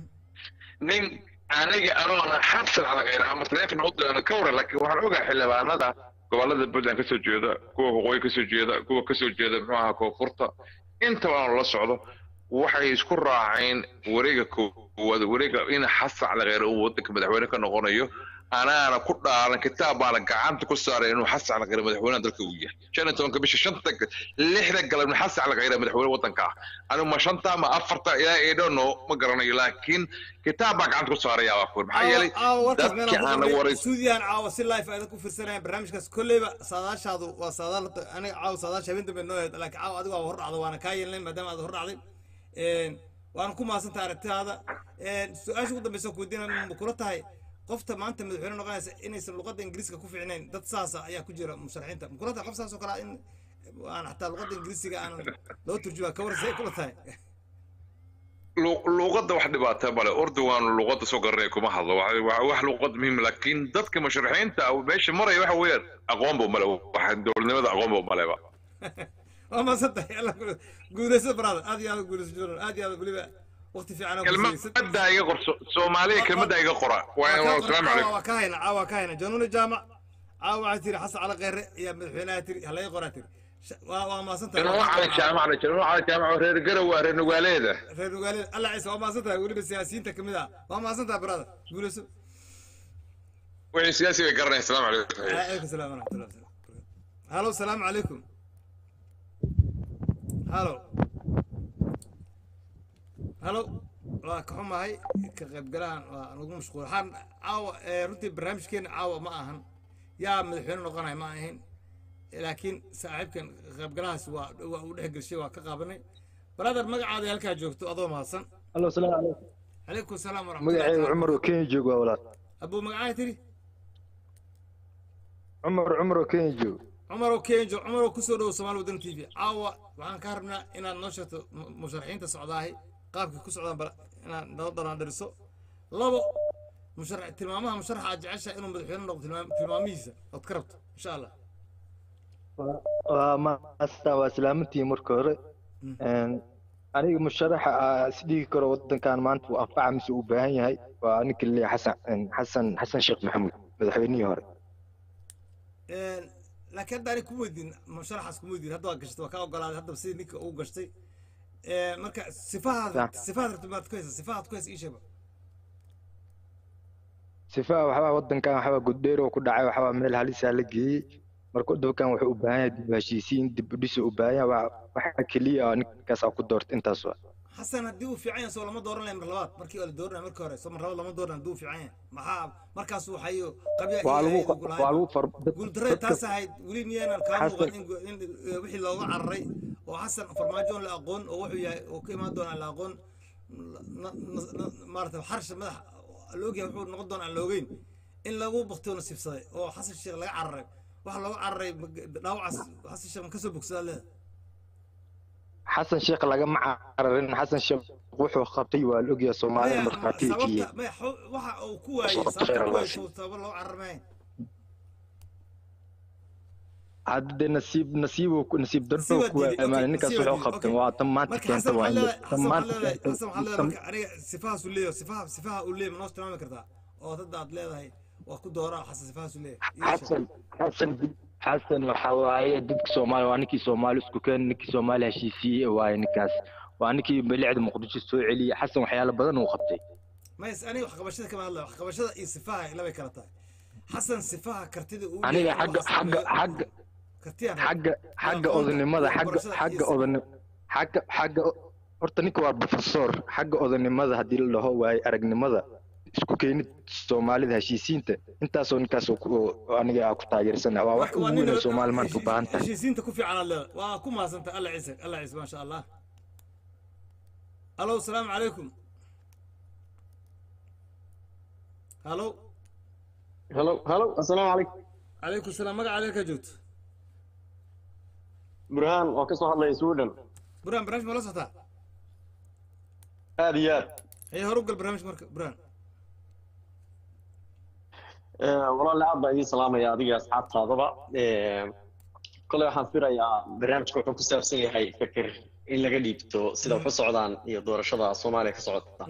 [SPEAKER 10] nin aniga anoona xabsan ala khayra ama taleefon u dirana ka waran laakiin waxaan ogahay xildhibaanada gobolada puntland kasoo jeeda kuwa waqooyi kasoo jeeda kuwa kasoo jeeda muxuu ahaa koonfurta intaba aan la socdo waxay isku raaceen wareega koowaad wareega in xasan cali kheyre uu wadanka madaxweyne ka noqonayo anaana ku dhaalan kitaab baana gacanta ku saaray inuu xasan cali kheyre madaxweynaha dalka uu yahay shan iyo tobanka bisha shanta lixda galabni xasan cali kheyre madaxweyne wadanka ah anigu ma shanta ma afarta ilaa i don't know ma garanayo laakiin kitaab baa gacanta ku saaraya baa kuur maxaa yeelay
[SPEAKER 2] caawa warkaas
[SPEAKER 10] dadkii aan
[SPEAKER 2] meelaan
[SPEAKER 10] waray
[SPEAKER 2] suudiyaan caawa si live ayda ku fiirsanayaan barnaamijkaas kolleyba saadaashaadu waa saadaal aniga caawa saadaasha habeen dambe noo heed laakiin caawa adigu waa hor dhacda waana kaa yeelnay maadaama aad hor dhacday waana ku mahadsantay aragtidaada su-aasha ugu dambeysa ku weydiina ma kula tahay qofta maanta madaxweyne noqonaysa inaysan luqadda ingiriiska ku fiicnayn dad saasa ayaa ku jira musharaxiinta ma kula tahay qof saas oo kale ah in aan xataa luqadda ingiriisiga aan loo turjuma ka warsa kula tahay
[SPEAKER 10] lu- luuqadda wax dhibaata male urdugan luuqadda soo garanaya kuma hadlo Waxa- waa wax luuqad muhiim laakiin dadka musharaxiinta ah meesha maraya waxa weeyaan aqoonba male waxa dowladnimada aqoonba maleba
[SPEAKER 2] waa mahadsantahay alla guuleyso brother aad iyo aad u guuleyso journal aad iyo aad weliba waqti fiican oo guuleyso
[SPEAKER 10] kelmadda iga qor So- soomaaliya kelmadda iga qora waa asalaamu calaykum
[SPEAKER 2] waa ka hayna caawa waa ka hayna januuni jaamac caawa waxaa tiri xasan cali kheyre ayaa madaxweynaha tiri halaga qoraa tiri Sha- waa waa mahadsantahay
[SPEAKER 10] januun cali jaamac la januun cali jaamac oo reer garow waa reer nugaaleeda
[SPEAKER 2] reer nugaaleed alla ciise waa mahadsantahay weliba siyaasiyiinta kamid ah waa mahadsantahay brother guuleyso
[SPEAKER 10] wixii siyaasi bay garanaya asalaamu calaykum
[SPEAKER 2] عليكم السلام ورحمة الله وبركاته. هلو السلام عليكم. هلو. هلو. waa ka xumahay ka qaybgalahan waa nagu mashquul waxaan caawa ee, runtii barnaamijkeena caawa ma ahan yaa madaxweyne noqonaya ma ahayn laakiin saaxiibkan qaybgalahaas waa waa uu dhex gelshay waa ka qaabanay brother magacaada halkaa joogto adoo mahadsan
[SPEAKER 11] allo salaamu calaykum
[SPEAKER 2] calaykum salaam
[SPEAKER 11] magacayga cumar oo kenya joogo waa walaal
[SPEAKER 2] abuu magacaa tiri
[SPEAKER 11] cumar cumar oo kenya joogo
[SPEAKER 2] cumar oo kenjo cumar oo kusoo dhowo somaali waddan t v caawa waxaan ka rabnaa inaad noo sheegto mu- musharaxiinta socdaahay qaabkay ku socdaan bal inaad noo dhanaandhiriso labo musharax tilmaamaha musharaxa aad jeceshahay inuu madaxweyne noqdo tilmaam- tilmaamihiisa ood ka rabto insha allah
[SPEAKER 11] waa maasta waa salaamantii marka hore Een, aniga musharaxa aa isdhigi karo wadankan maanta uu anfaca mise uu baahan yahay waa ninka laleeyahay xasan een, xasan xasan sheekh maxamuud madaxweynihii hore
[SPEAKER 2] Een, laakiin hadda anig kuma weydiin musharaxaas kuma weydiin hadda waa gashtay waa kaa ogolaaday haddaba sidii ninka uu gashtay Ee, marka sifahaad
[SPEAKER 11] Sax.
[SPEAKER 2] sifahaad rabto maad ku haysa sifahaad ku haysa ii sheega
[SPEAKER 11] sifaha waxbaa wadankan waxbaa guddheer oo ku dhacay waxbaa meel halisaa la geeyey marka dalkan wuxuu u baahan yahay dib u heshiisiin dib u dhis u baahan yahay waa waxa keliya oo ninkaas aa ku doorta intaas waa
[SPEAKER 2] xasan haddii uu fiican yahay soo lama dooran lahay mar labaad markii la dooranaya markii hore soo mar labaad lama dooran haddii uu fiican yahay maxaa markaas waxayo qabya
[SPEAKER 11] waa lagu waa lagu far
[SPEAKER 2] guuldarrada taas ahayd weli miyaynan kaa
[SPEAKER 11] Xasan-
[SPEAKER 2] muuqan in gu- in eh, wixii looga cararay oo xasan farmaajo on la aqoon oo wuxuu yahay oo ka imaan doona aan la aqoon na- na- na- maarata xarsha madax la ogyahay wuxuu noqon doona aan la ogeyn in lagu baktiyo nasiibsaday oo xasan sheekh laga cararay waxa looga cararay ma- dhaawacaas xasan sheekh ma kasoo bogsadaa leeda
[SPEAKER 11] xasan sheekh lagama cararin xasan sheekh wuxuu qabtay waa la ogyahay soomaalida markhaatiga ka yihiin
[SPEAKER 2] sababta maya xo- waxa uu ku waayey sababta ku waayey sababa loo cararmayn
[SPEAKER 11] hadde nasiib nasiib nasiib darro
[SPEAKER 2] Nasiib
[SPEAKER 11] ku
[SPEAKER 2] waa diiday,
[SPEAKER 11] imaan
[SPEAKER 2] okay,
[SPEAKER 11] ninkaas
[SPEAKER 2] nasiib waa
[SPEAKER 11] wuxuu
[SPEAKER 2] diiday,
[SPEAKER 11] qabtay
[SPEAKER 2] okay.
[SPEAKER 11] waa tan maanta
[SPEAKER 2] marka
[SPEAKER 11] keenta
[SPEAKER 2] xasan
[SPEAKER 11] waa
[SPEAKER 2] waxaa
[SPEAKER 11] in
[SPEAKER 2] leedahay
[SPEAKER 11] tan
[SPEAKER 2] xasan waxaa
[SPEAKER 11] maanta
[SPEAKER 2] leedahay
[SPEAKER 11] keenta
[SPEAKER 2] xasan waxaa leedahay marka aniga sifahaas uu leeyahay sifaha sifaha uu leeyahay ma noo tilmaami kartaa oo hadda aad leedahay waa ku dooraa xasan sifahaas uu leeyahay Ii sheeg.
[SPEAKER 11] xasan xasan xasan waxa waaye dadka soomaali waa ninkii soomaali isku keen ninkii soomaali heshiisiiyey waaye ninkaas waa ninkii bilicda muqdisho soo celiyey xasan waxyaalo badan uu qabtay
[SPEAKER 2] mays aniga waxqabashada kama hadlaya waxqabashada iyo sifaha labay kala tahay xasan sifaha kartida uu
[SPEAKER 11] aniga
[SPEAKER 2] leeyahay
[SPEAKER 11] xagga
[SPEAKER 2] wax
[SPEAKER 11] xagga
[SPEAKER 2] sameeyo-
[SPEAKER 11] xagga
[SPEAKER 2] kartiyaan
[SPEAKER 11] xagga xagga odanimada xagga xagga odan xagga xagga horta ninka waa professor xagga odanimada haddii la dhaho waaye aragnimada isku keenid soomaalida heshiisiinta intaasoo ninkaas oo ku- oo aniga aa ku taageersana waa wax
[SPEAKER 2] marka
[SPEAKER 11] ugu
[SPEAKER 2] waa
[SPEAKER 11] weyn
[SPEAKER 2] nin
[SPEAKER 11] oo soomaali maanta u baahan tahay
[SPEAKER 2] heshiisiinta ku fiican aad leedahay waa ku mahadsantahay alla ciise alla ciise maasha allah alo salaamu calaykum halo
[SPEAKER 12] هلو هلو السلام عليكم
[SPEAKER 2] calaykum salaam magaca adeer kaa joogto
[SPEAKER 12] برهان oo ka soo hadlaya Sweden
[SPEAKER 2] burhaan barnaamij ma la socotaa
[SPEAKER 12] aad iyo aad
[SPEAKER 2] hee hor u gal barnaamijka marka burhaan
[SPEAKER 12] ee walaal aad baan idin salaamaya adiga asxaabtaadaba ee kole waxaan firayaa barnaamijku wuxuu ku saabsan yahay fikir in laga dhiibto sida wax u socdaan iyo doorashada Soomaaliya ka socota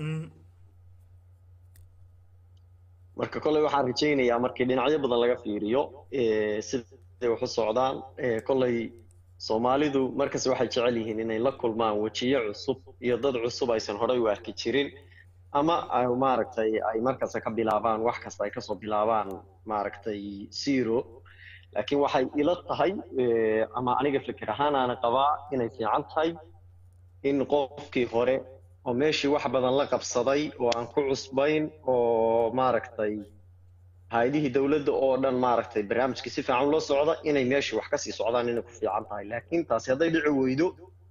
[SPEAKER 12] marka kole waxaan rajaynayaa markii dhinacyo badan laga fiiriyo ee sida siday wax u socdaan Eh, kolley soomaalidu markas waxay jecel yihiin inay la kulmaan wejiyo cusub iyo dad cusub aysan horey u arki jirin ama ay maaragtay ay markasta ka bilaabaan wax kasta ay kasoo bilaabaan maaragtay zero laakiin waxay ila tahay eh, ama aniga fikir ahaan aana qabaa inay fiican tahay in qofkii hore oo meeshii wax badan la qabsaday oo aan ku cusbayn oo maaragtay hay-adihii dowladda oo dhan maaragtay barnaamijkii si fiican loo socda inay meeshii wax kasii socdaan inay ku fiican tahay laakiin taasi hadday dhici weydo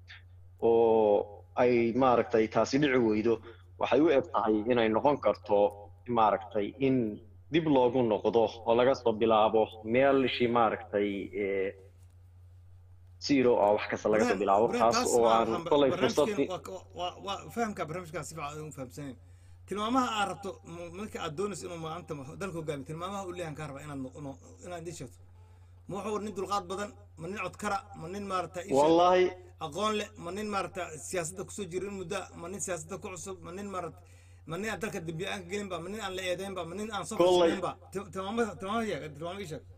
[SPEAKER 12] oo ay maaragtay taasi dhici weydo waxay u eg tahay inay noqon karto maaragtay in dib loogu noqdo oo laga soo bilaabo meelshii maaragtay eh, zero oo wax kasta laga soo bilaabo taas oo aan kolay fursadii
[SPEAKER 2] fahamka barnaamijkaas si fiican u fahamsanayn tilmaamaha aad rabto m- marka aad doonayso inuu maanta dalka hogaamiyo tilmaamaha uu leeyahan kaa raba inaad noq- no- inaad idiin sheegto ma wuxuu nin dulqaad badan ma nin codkara ma nin maarata ii sheeg-
[SPEAKER 12] Wallahi.
[SPEAKER 2] aqoon leh ma nin maarata siyaasadda kusoo jira in muddo ah, ma nin siyaasadda ku cusub ma nin maarata ma nin aan dalka dembiye aan ka gelinba ma nin aan la eedeynba ma nin aan soo
[SPEAKER 12] Kolley.
[SPEAKER 2] fashinaynba Til- tilmaamaha tilmaamaha sheeg tilmaamaha ii sheeg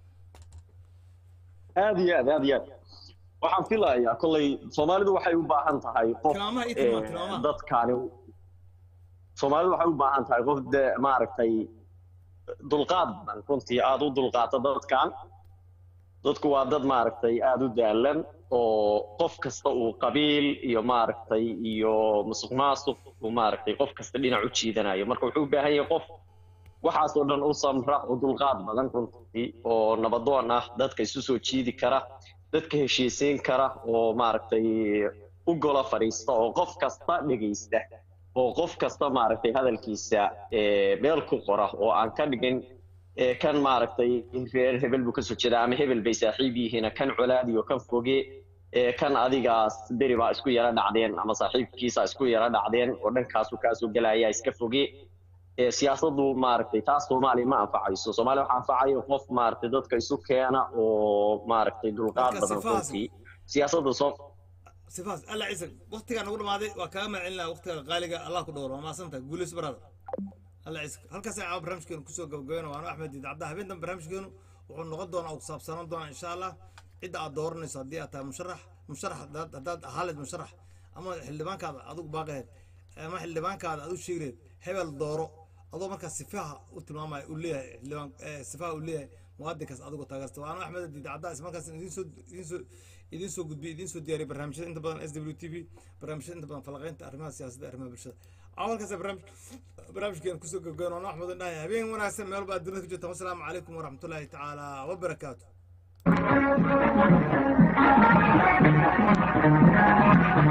[SPEAKER 12] aad iyo aad aad iyo aad waxaan filayaa kolley soomaalidu waxay u baahan tahay qof
[SPEAKER 2] Tilmaamaha ii tilmaam,
[SPEAKER 12] eh,
[SPEAKER 2] tilmaamaha.
[SPEAKER 12] dadkaani soomaalidu waxay u baahan tahay qof de maaragtay dulqaad badan runtii aada u dulqaata dadkan dadku waa dad maaragtay aada u daalan oo qof kasta uu qabiil iyo maaragtay iyo musuq maasuq uu maaragtay qof kasta dhinac u jiidanayo marka wuxuu u baahan yahay qof waxaas oo dhan u samra oo dulqaad badan runtii oo nabadoon ah dadka isu soo jiidi kara dadka heshiisiin kara oo maaragtay u gola fadhiista oo qof kasta dhegaysta oo qof kasta maaragtay hadalkiisa eh, meel ku qora oo aan ka dhigin eh, kan maaragtay reer hebel buu kasoo jeedaa ama hebel bay saaxiib yihiin kan colaadi oo kan foge eh, kan adigaas beri baa isku yara dhacdeen ama saaxiibkiisa isku yara dhacdeen oo dhankaasu kaasoo gelaya iska foge Eh, siyaasaddu maaragtay taas soomaaliya ma anfacayso soomaaliya waxaa anfacayo qof maaragtay dadka isu keena oo maaragtay dulqaad
[SPEAKER 2] Dadka
[SPEAKER 12] badan
[SPEAKER 2] sifahaas-
[SPEAKER 12] runtii siyaasadda soo
[SPEAKER 2] sifaas alla ciise waqtigaa nagu dhamaaday waa kaaga mahadcelinaya waqtiga qaaliga allah ku dhowro waa mahadsantahay guuleys barada alla ciise halkaas caawa barnaamijkeenu kusoo gabagabayna waanu axmed diid cabda habeen dambe barnaamijkeenu wuxuu noqon doonaa oo kusaabsanaan doonaa insha allah cidda aad dooranayso haddii aad tahay musharax musharax haddaad haddaad ahaaleed musharax ama xildhibaankaada adigu baaqaheed ama xildhibaankaada adigu sheegireed hebel dooro adoo markaa sifaha u tilmaamaya uu leeyahay xildhibaan eh, sifaha uu leeyahay muwaadinkaas adigu taageerta waanu axmed diid cabda ismarkaas idiin soo idiin soo idiin soo gudbiyey idiin soo diyaariyey barnaamijyada inta badan s w t v barnaamijyada inta badan falaqaynta arrimaha siyaasadda arrimaha bulshada awalkaas barnaamij barnaamijkeena kusoo gabgayn waanu axmed dhahay habeen wanaagsan meel baa dunida ku jirta wasalaamu calaykum waraxmatullaahi tacaala wabarakaatu